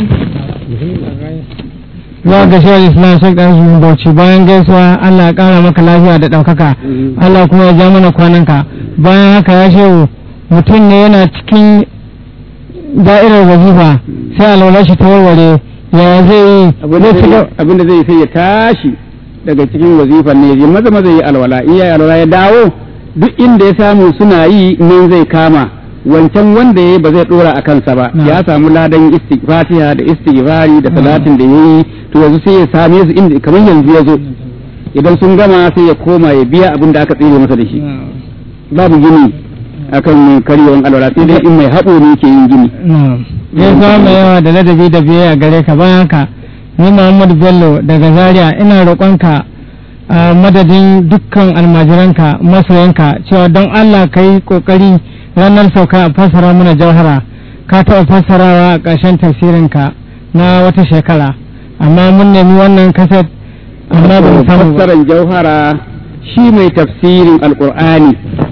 Za ga shi Islam Sheikh Dan Zuhun Bauchi bayan gaisuwa Allah ya ƙara maka lafiya da ɗaukaka. Allah kuma ya ja mana kwananka. Bayan haka ya shehu mutum ne yana cikin da'irar wazifa sai alwala shi ta warware ya zai yi abinda zai ci zai gaba- abinda zai sai ya tashi daga cikin wazifan ne ya maza maza yi alwala in ya yi alwala ya dawo duk inda ya samu suna yi nan zai kama wancan wanda ya yi ba zai dora a kansa ba Na. ya samu ladan istighfatiha da istighfari da salatin da ya yi to yanzu sai ya same su inda kamar yanzu ya zo idan sun gama sai ya koma ya biya abin da aka tsire masa da shi babu gini akan karyewan alwala sai dai in mai haɓo ne ke yin gini Na'am. Gaisuwa mai yawa da ladabi da biyayya gare ka bayan haka ni Muhammadu Bello daga Zaria ina roƙonka a madadin dukkan almajiranka masoyanka cewa don Allah ka yi ƙoƙari ranar sauka a fassara mana jauhara ka taɓa fassarawa a ƙarshen tafsirinka na wata shekara amma mun nemi wannan kaset amma ba mu samu ba. fassarar jauhara shi mai tafsirin alkur'ani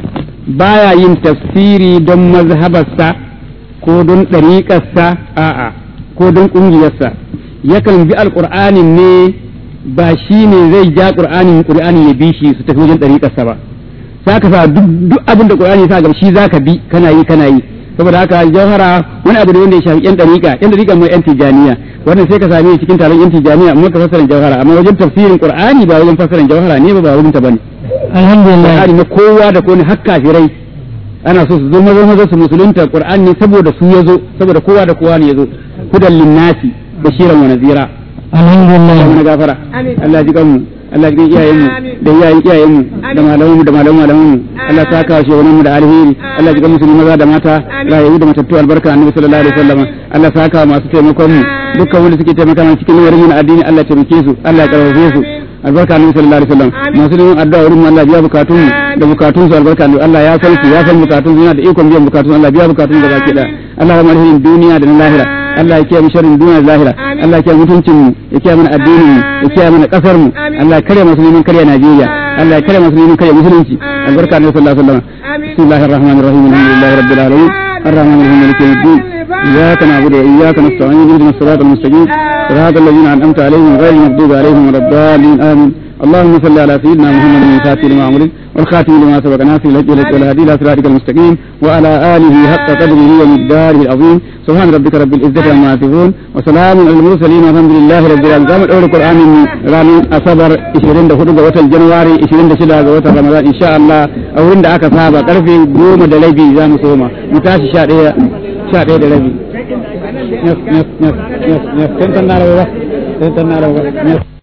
baya yin tafsiri don mazhabarsa ko don ɗariƙarsa a'a ko don ƙungiyarsa yakan bi alkur'anin ne ba shi ne zai ja ƙur'anin ƙur'ani ya bi shi su tafi wajen ɗariƙarsa ba za ka sa duk duk abin da ƙur'ani sa gaba shi za ka bi kana yi kana yi saboda haka jauhara wani abu ne wanda ya shafi yan ɗariƙa yan ɗariƙa mai yan tijaniya wannan sai ka same shi cikin taron yan tijaniya amma ka fassara jauhara amma wajen tafsirin qur'ani ba wajen fassarar jauhara ne ba ba wajen ta bane alhamdulillah qur'ani na kowa da kowa har kafirai ana so su zo maza maza su musulunta qur'ani ne saboda su yazo saboda kowa da kowa ne yazo hudan linnasi bashiran wa nazira Allah alhamdulillah mana gafara Allah ji kanmu Allah ji kan iyayenmu da iyayen iyayenmu da malamanmu da malaman malamanmu Allah ta kawo shugabanninmu da alheri Allah ji kan musulmi maza da mata rayayu da matattu albarka annabi sallallahu alaihi wasallam Allah ta kawo masu taimakon mu dukkan wanda suke taimaka mana cikin lamarin mu na addini Allah ya taimake su Allah ya karfafe su albarka annabi sallallahu alaihi wasallam masu neman addu'a wurin mu Allah biya bukatun mu da bukatun su albarka annabi Allah ya san su ya san bukatun su yana da ikon biyan bukatun Allah biya bukatun da baki da Allah ya marhimin duniya da na lahira Allah ya kiyaye mu sharrin duniya da lahira Allah ya kiyaye mutuncin mu ya kiyaye mana addinin mu ya kiyaye mana kasar mu Allah ya kare musulmin kare Najeriya Allah ya kare musulmin kare musulunci albarka annabi sallallahu alaihi wasallam bismillahir rahmanir rahim alhamdulillahi rabbil alamin الرحمن الرحيم مالك يوم الدين إياك نعبد وإياك نستعين اهدنا الصراط المستقيم صراط الذين أنعمت عليهم غير المغضوب عليهم ولا الضالين آمين اللهم صل على سيدنا محمد الفاتح لما أمرك والخاتم لما سبق ناصر الهدي والهدي إلى صراطك المستقيم وعلى آله حق قدره ومقداره العظيم سبحان ربك رب العزة عما يصفون وسلام على المرسلين والحمد لله رب العالمين زامن أول القرآن من رامي أصبر 24 ga watan Januwari 26 ga watan Ramadan insha Allah a wurin da aka saba karfe 10 da rabi za mu soma mu tashi 11 11 da rabi yes yes yes yes yes tantan na rawa tantan na rawa yes